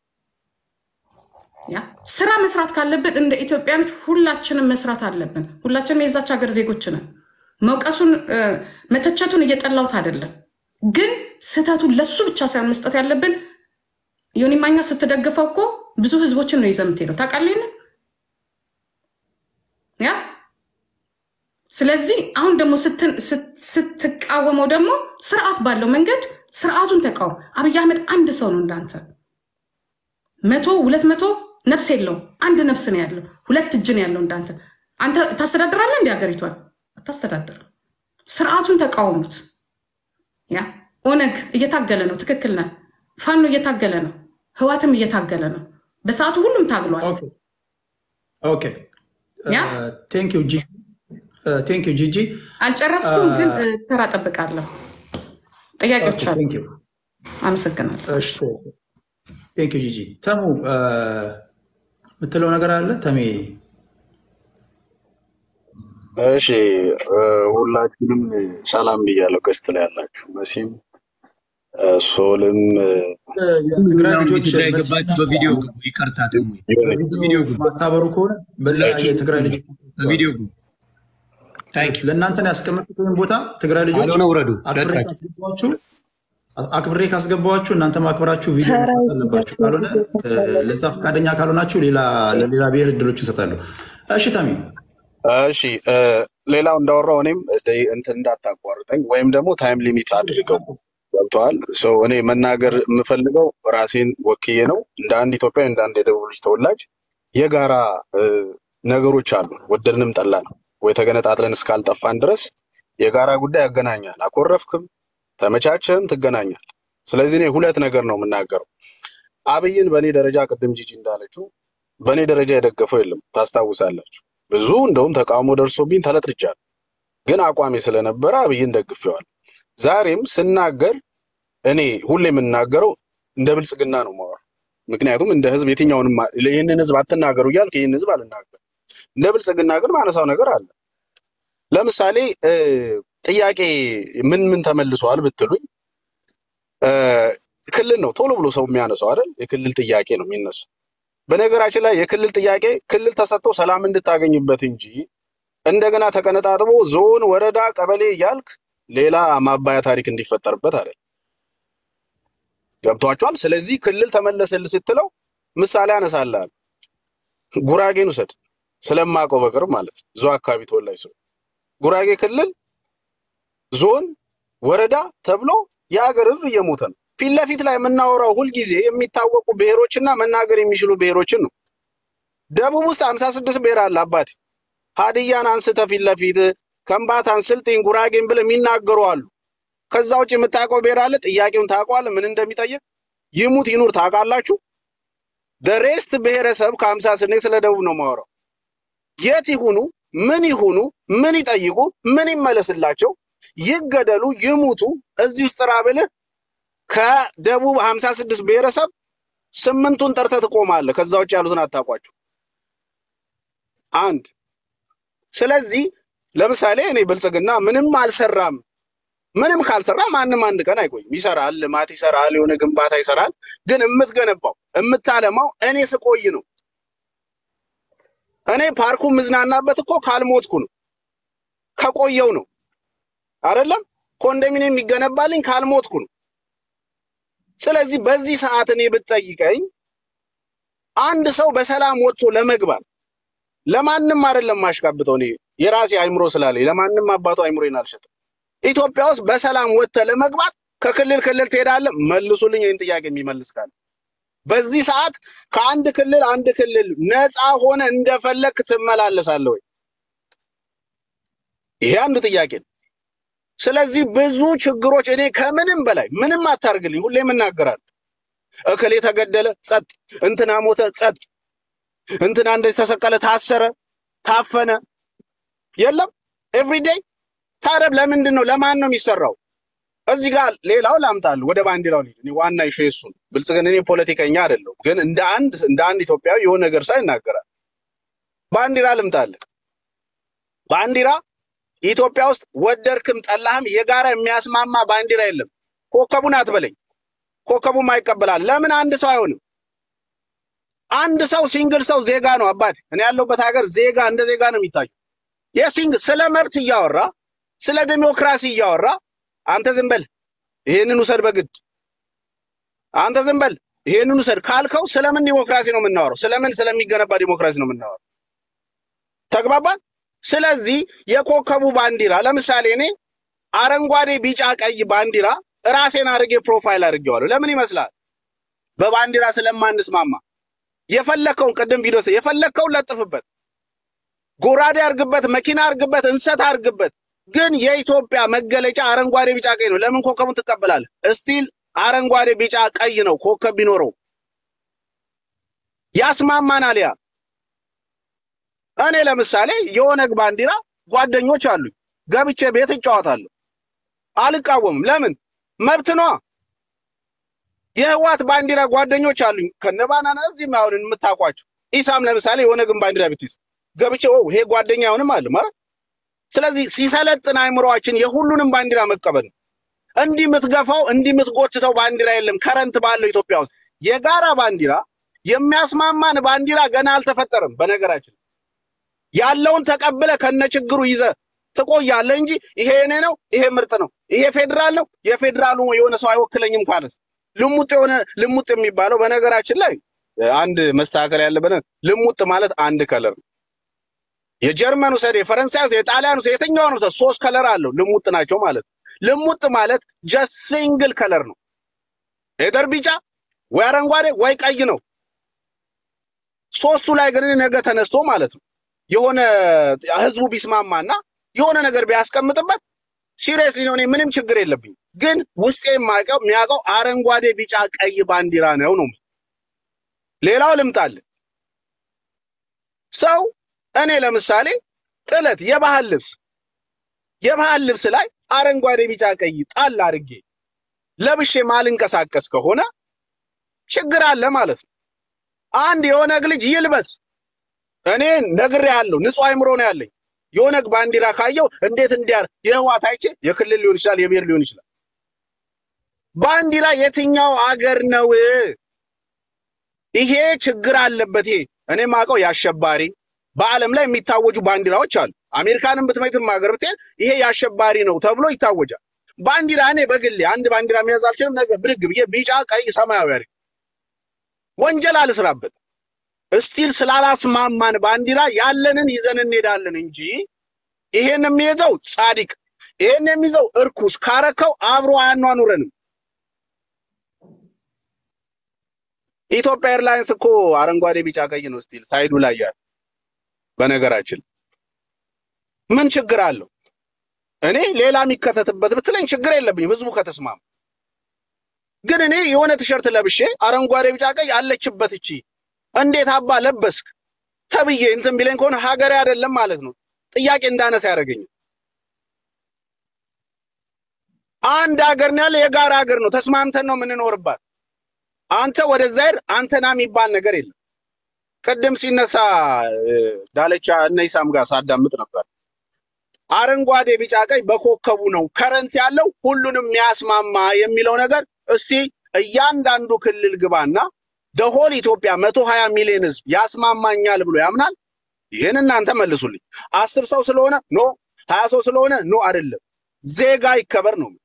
ያ ስራ መስራት ካለብን እንደ ኢትዮጵያኖች ሁላችንም መስራት አለብን። ሁላችንም የዛች ሀገር ዜጎች ነን። መውቀሱን እ፣ መተቸቱን እየጠላሁት አይደለም፣ ግን ስህተቱን ለሱ ብቻ ሳይሆን መስጠት ያለብን ዮኒ ማኛ ስትደግፈው እኮ ብዙ ህዝቦችን ነው ይዘህ የምትሄደው ታውቃለህ ይሄንን? ያ ስለዚህ አሁን ደግሞ ስትን- ስት- ስትቃወመው ደግሞ ስርዓት ባለው መንገድ ስርዓቱን ተቃወም። አብይ አህመድ አንድ ሰው ነው እንዳንተ መቶ ሁለት መቶ ነፍስ የለውም። አንድ ነፍስ ነው ያለው። ሁለት እጅ ነው ያለው እንዳንተ። አንተ ታስተዳድራለህ እንዲ ሀገሪቷን አታስተዳድርም። ስርዓቱን ተቃወሙት። ያ ኦነግ እየታገለ ነው። ትክክል ነህ። ፋኖ እየታገለ ነው። ህዋትም እየታገለ ነው። በሰዓቱ ሁሉም ታግሏል። ኦኬ ኦኬ ያ ቴንክ ዩ ጂ ቴንክ ዩ ጂጂ አልጨረስኩም፣ ግን እ፣ ተራ ጠብቃለሁ። ጥያቄዎች አሉ። ቴንክ ዩ አመሰግናለሁ። እሺ ቴንክ ዩ ጂጂ ተሙ እ፣ የምትለው ነገር አለ ተሜ እሺ እ፣ ሁላችሁንም ሰላም ብያለሁ። ገስት ላይ ያላችሁ መሲም እ፣ ሶልም እ፣ እ፣ የትግራይ ሁሉም ልጆች ጉዳይ መሲ ገባችሁ። በቪዲዮ ግቡ። ይቅርታ ደግሞ ዮኒ በቪዲዮ ማታበሩ ከሆነ በሌላ የትግራይ ልጆች በቪዲዮ ግቡ። ታንክ ዩ ለእናንተ ነው ያስቀመጥኩት ወይም ቦታ ትግራይ ልጆች ካልሆነ ውረዱ። አክብሬ ለቃችሁ ካስገባችሁ አክብሬ ካስገባችሁ እናንተ ማክበራችሁ ቪዲዮ መስራት አለባችሁ። ካልሆነ እ፣ ለዛ ፈቃደኛ ካልሆናችሁ ሌላ ለሌላ ብሔር እድሎች እሰጣለሁ። እሺ ተሜ እሺ እ፣ ሌላው እንዳወራው እኔም ደ- እንትን እንዳታቋርጠኝ ወይም ደግሞ ታይም ሊሚት አድርገው ገብተዋል። ሰው እኔ መናገር የምፈልገው ራሴን ወክዬ ነው። እንደ አንድ ኢትዮጵያዊ እንደ አንድ የደቡብ ልጅ ተወላጅ የጋራ እ፣ ነገሮች አሉ። ወደድንም ጠላን ወይ ተገነጣጥለን እስካልጠፋን ድረስ የጋራ ጉዳይ ያገናኛል። አኮረፍክም ተመቻቸህም ትገናኛል። ስለዚህ እኔ ሁለት ነገር ነው የምናገረው። አብይን በእኔ ደረጃ ቅድም ጂጂ እንዳለችው በእኔ ደረጃ የደገፈው የለም። ታስታውሳላችሁ። ብዙ እንደውም ተቃውሞ ደርሶብኝ ተለጥርቻለሁ። ግን አቋሜ ስለነበረ አብይን ደግፌዋል። ዛሬም ስናገር እኔ ሁሌ የምናገረው እንደ ብልጽግና ነው ማወር። ምክንያቱም እንደ ህዝብ የትኛውንም ማ- ይህንን ህዝብ አትናገሩ እያልኩ ይህን ህዝብ አልናገር። እንደ ብልጽግና ግን ማነሳው ነገር አለ። ለምሳሌ እ፣ ጥያቄ ምን ምን ተመልሷል ብትሉኝ እ፣ ክልል ነው ቶሎ ብሎ ሰው የሚያነሳው አይደል? የክልል ጥያቄ ነው የሚነሳው። በነገራችን ላይ የክልል ጥያቄ ክልል ተሰጥቶ ሰላም እንድታገኝበት እንጂ እንደገና ተቀነጣጥቦ ዞን፣ ወረዳ፣ ቀበሌ እያልክ ሌላ ማባያ ታሪክ እንዲፈጠርበት አይደል? ገብቷቸዋል። ስለዚህ ክልል ተመለሰል ስትለው ምሳሌ አነሳልሃል። ጉራጌን ውሰድ ስለማውቀው በቅርብ ማለት ነው። እዛው አካባቢ ተወላጅ ሰው ጉራጌ ክልል ዞን፣ ወረዳ ተብሎ የአገር ህዝብ እየሞተ ነው። ፊት ለፊት ላይ የምናወራው ሁልጊዜ የሚታወቁ ብሔሮችና መናገር የሚችሉ ብሔሮችን ነው። ደቡብ ውስጥ ሀምሳ ስድስት ብሔር አለ አባቴ። ሀዲያን አንስተ ፊት ለፊት ከምባታን፣ ስልጤን፣ ጉራጌን ብለህ የሚናገሩ አሉ። ከዛ ውጭ የምታውቀው ብሔር አለ? ጥያቄውን ታውቀዋለህ? ምን እንደሚጠይቅ ይሙት ይኑር ታውቃላችሁ? ደሬስት ብሔረሰብ ከሀምሳ ስኔ ስለ ደቡብ ነው ማወራው። የት ይሁኑ፣ ምን ይሁኑ፣ ምን ይጠይቁ፣ ምን ይመለስላቸው፣ ይገደሉ፣ ይሙቱ፣ እዚህ ውስጥ ጥራ ብልህ ከደቡብ ሀምሳ ስድስት ብሔረሰብ ስምንቱን ጠርተህ ትቆማለህ። ከዛ ውጭ ያሉትን አታውቋቸው። አንድ ስለዚህ ለምሳሌ እኔ ብልጽግና ምንም አልሰራም ምንም ካልሰራ ማንም አንድ ቀን አይቆይም። ይሰራል፣ ልማት ይሰራል፣ የሆነ ግንባታ ይሰራል። ግን የምትገነባው የምታለማው እኔ ስቆይ ነው። እኔ ፓርኩ ምዝናናበት እኮ ካልሞትኩ ነው፣ ከቆየው ነው አይደለም። ኮንዶሚኒየም የሚገነባልኝ ካልሞትኩ ነው። ስለዚህ በዚህ ሰዓት እኔ ብትጠይቀኝ አንድ ሰው በሰላም ወጥቶ ለመግባት ለማንም አይደለም ማሽቃብጠው። እኔ የራሴ አይምሮ ስላለኝ ለማንም አባቱ አይምሮዬን አልሸጥም። ኢትዮጵያ ውስጥ በሰላም ወጥተህ ለመግባት ከክልል ክልል ትሄዳለህ? መልሱልኝ ይህን ጥያቄ የሚመልስ ካለ። በዚህ ሰዓት ከአንድ ክልል አንድ ክልል ነፃ ሆነ እንደፈለክ ትመላለሳለህ ወይ? ይሄ አንዱ ጥያቄ ነው። ስለዚህ ብዙ ችግሮች እኔ ከምንም በላይ ምንም አታርግልኝ፣ ሁሌም እናገራለሁ። እክሌ ተገደለ፣ ጸጥ፣ እንትና ሞተ፣ ጸጥ፣ እንትና እንደዚህ ተሰቀለ፣ ታሰረ፣ ታፈነ፣ የለም ኤቭሪዴይ። ታዲያ ለምንድን ነው ለማን ነው የሚሰራው? እዚህ ጋር ሌላው ላምጣልህ፣ ወደ ባንዲራው ልሂድ። እኔ ዋና ኢሹ እሱ ነው። ብልጽግና እኔ ፖለቲከኛ አይደለሁም፣ ግን እንደ አንድ እንደ አንድ ኢትዮጵያዊ የሆነ ነገር ሳይ ይናገራል። ባንዲራ ልምጣልህ። ባንዲራ ኢትዮጵያ ውስጥ ወደድክም ጠላህም የጋራ የሚያስማማ ባንዲራ የለም። ኮከቡን አትበለኝ፣ ኮከቡም አይቀበላል። ለምን አንድ ሰው አይሆንም? አንድ ሰው ሲንግል ሰው ዜጋ ነው አባቴ። እኔ ያለሁበት ሀገር ዜጋ እንደ ዜጋ ነው የሚታየው። የሲንግ ስለ መብት እያወራ ስለ ዲሞክራሲ እያወራ አንተ ዝም በል ይሄንን ውሰድ በግድ አንተ ዝም በል ይሄንን ውሰድ ካልከው ስለምን ዲሞክራሲ ነው የምናወራው? ስለምን ስለሚገነባ ዲሞክራሲ ነው የምናወራው? ተግባባን? ስለዚህ የኮከቡ ባንዲራ ለምሳሌ እኔ አረንጓዴ፣ ቢጫ፣ ቀይ ባንዲራ ራሴን አድርጌ ፕሮፋይል አድርጌዋለሁ። ለምን ይመስላል? በባንዲራ ስለማንስማማ የፈለከውን ቅድም ቪዲዮ የፈለከውን ለጥፍበት፣ ጎራዴ አርግበት፣ መኪና አርግበት፣ እንሰት አርግበት። ግን የኢትዮጵያ መገለጫ አረንጓዴ፣ ቢጫ፣ ቀይ ነው። ለምን ኮከቡን ትቀበላለህ? እስቲል አረንጓዴ፣ ቢጫ፣ ቀይ ነው ኮከብ ቢኖረው ያስማማናል። ያ እኔ ለምሳሌ የኦነግ ባንዲራ ጓደኞች አሉኝ፣ ገብቼ ቤት እጫወታለሁ፣ አልቃወምም። ለምን መብት ነዋ። የህዋት ባንዲራ ጓደኞች አሉኝ ከነባናና እዚህ አሁን የምታውቋቸው ኢሳም ለምሳሌ የኦነግን ባንዲራ ብትይዝ ገብቼ ኦ ይሄ ጓደኛ አይሆንም አለ ማለት። ስለዚህ ሲሰለጥን አይምሮአችን የሁሉንም ባንዲራ መቀበል ነው። እንዲህ የምትገፋው እንዲህ የምትጎትተው ባንዲራ የለም። ከረንት ባለው ኢትዮጵያ ውስጥ የጋራ ባንዲራ የሚያስማማን ባንዲራ ገና አልተፈጠረም። በነገራችን ያለውን ተቀብለ ከነችግሩ ይዘ ትቆያለህ እንጂ ይሄ እኔ ነው፣ ይሄ ምርጥ ነው፣ ይሄ ፌዴራል ነው፣ የፌዴራሉ የሆነ ሰው አይወክለኝም ካለስ ልሙጥ የሆነ ልሙጥ የሚባለው በነገራችን ላይ አንድ መስተካከል ያለበት ልሙጥ ማለት አንድ ከለር ነው። የጀርመን ውሰድ፣ የፈረንሳይ ውሰድ፣ የጣሊያን ውሰድ፣ የትኛውን ውሰድ ሶስት ከለር አለው ልሙጥ ናቸው ማለት ነው። ልሙጥ ማለት ጀስት ሲንግል ከለር ነው። ኤደር ቢጫ ወይ አረንጓዴ ወይ ቀይ ነው። ሶስቱ ላይ ግን ነገ ተነስቶ ማለት ነው የሆነ ህዝቡ ቢስማማና የሆነ ነገር ቢያስቀምጥበት ሲሪየስሊ ነው። እኔ ምንም ችግር የለብኝም። ግን ውስጤ የማውቀው የሚያውቀው አረንጓዴ፣ ቢጫ፣ ቀይ ባንዲራ ነው ነው። ሌላው ልምጣል ሰው እኔ ለምሳሌ ጥለት የባህል ልብስ የባህል ልብስ ላይ አረንጓዴ፣ ቢጫ፣ ቀይ ጣል አድርጌ ለብሼ ማልንቀሳቀስ ከሆነ ችግር አለ ማለት ነው። አንድ የኦነግ ልጅ ይልበስ። እኔ ነግሬሃለሁ፣ ንጹህ አይምሮ ነው ያለኝ። የኦነግ ባንዲራ ካየው እንዴት እንዲያር የህዋት አይቼ የክልል ሊሆን ይችላል፣ የብሔር ሊሆን ይችላል። ባንዲራ የትኛው አገር ነው? ይሄ ችግር አለበት። ይሄ እኔ ማውቀው የአሸባሪ በዓለም ላይ የሚታወጁ ባንዲራዎች አሉ። አሜሪካንን ብትመይትም ሀገር ብትሄድ ይሄ የአሸባሪ ነው ተብሎ ይታወጃል። ባንዲራ እኔ በግሌ አንድ ባንዲራ መያዝ አልችልም። ነገ ብድግ ብዬ ቢጫ፣ ቀይ፣ ሰማያዊ አድርጌ ወንጀል አልስራበት። እስቲል ስላላስማማን ባንዲራ ያለንን ይዘን እንሄዳለን እንጂ ይሄን የሚይዘው ጻድቅ ይሄን የሚይዘው እርኩስ ካረከው አብሮ አያኗኑረንም። ኢትዮጵያ ኤርላይንስ እኮ አረንጓዴ፣ ቢጫ፣ ቀይ ነው ስቲል ሳይዱ ላይ ያለ። በነገራችን ምን ችግር አለው? እኔ ሌላ የሚከተትበት ብትለኝ ችግር የለብኝም፣ ህዝቡ ከተስማማ። ግን እኔ የሆነ ቲሸርት ለብሼ አረንጓዴ፣ ቢጫ፣ ቀይ አለችበት እቺ እንዴት አባ ለበስክ ተብዬ እንትን ቢለኝ ከሆነ ሀገሬ አይደለም ማለት ነው። ጥያቄ እንዳነሳ ያደርገኛል። አንድ ሀገር ነው ያለ፣ የጋራ ሀገር ነው። ተስማምተን ነው የምንኖርባት። አንተ ወደዛ ሄድ አንተና የሚባል ነገር የለም። ቅድም ሲነሳ ዳለቻ እነ ኢሳም ጋር ሳዳምጥ ነበር። አረንጓዴ፣ ቢጫ፣ ቀይ በኮከቡ ነው ከረንት ያለው ሁሉንም የሚያስማማ የሚለው ነገር እስቲ እያንዳንዱ ክልል ግባና ደሆል ኢትዮጵያ መቶ ሀያ ሚሊዮን ህዝብ ያስማማኛል ብሎ ያምናል? ይህን እናንተ መልሱልኝ። አስር ሰው ስለሆነ ኖ፣ ሀያ ሰው ስለሆነ ኖ አይደለም። ዜጋ ይከበር ነው።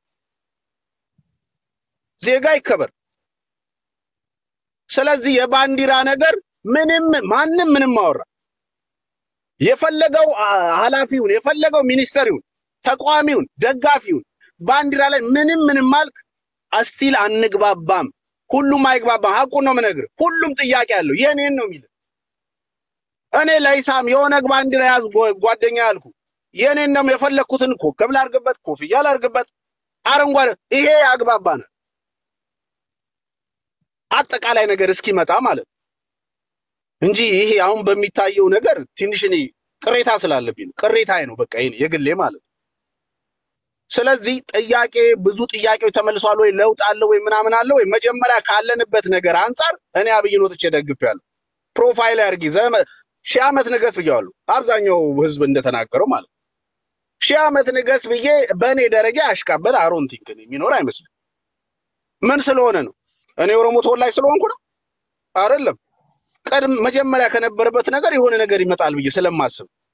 ዜጋ ይከበር። ስለዚህ የባንዲራ ነገር ምንም ማንም ምንም አወራ የፈለገው አ- ኃላፊውን የፈለገው ሚኒስተሪውን ተቃዋሚውን ደጋፊውን ባንዲራ ላይ ምንም ምንም አልክ አስቲል አንግባባም። ሁሉም አይግባባም። ሀቁን ነው የምነግርህ። ሁሉም ጥያቄ አለው። የኔን ነው የሚል እኔ ለኢሳም የኦነግ ባንዲራ ያዝ ጓ- ጓደኛ ያልኩ የኔን ደግሞ የፈለግኩትን ኮከብ ላርግበት፣ ኮፍያ ላርግበት፣ አረንጓዴ ይሄ ያግባባናል። አጠቃላይ ነገር እስኪመጣ ማለት ነው እንጂ ይሄ አሁን በሚታየው ነገር ትንሽ እኔ ቅሬታ ስላለብኝ ነው። ቅሬታዬ ነው በቃ ይሄ የግሌ ማለት ነው። ስለዚህ ጥያቄ ብዙ ጥያቄዎች ተመልሷል ወይ ለውጥ አለ ወይ ምናምን አለ ወይ? መጀመሪያ ካለንበት ነገር አንጻር እኔ አብይን ወጥቼ ደግፌያለሁ። ፕሮፋይል አድርጊ ዘመ ሺህ ዓመት ንገስ ብያለሁ። አብዛኛው ህዝብ እንደተናገረው ማለት ነው። ሺህ ዓመት ንገስ ብዬ በእኔ ደረጃ ያሽቃበል አሮን ቲንክ የሚኖር አይመስልም። ምን ስለሆነ ነው? እኔ ኦሮሞ ተወላጅ ስለሆንኩ ነው? አይደለም። ቀድም መጀመሪያ ከነበረበት ነገር የሆነ ነገር ይመጣል ብዬ ስለማስብ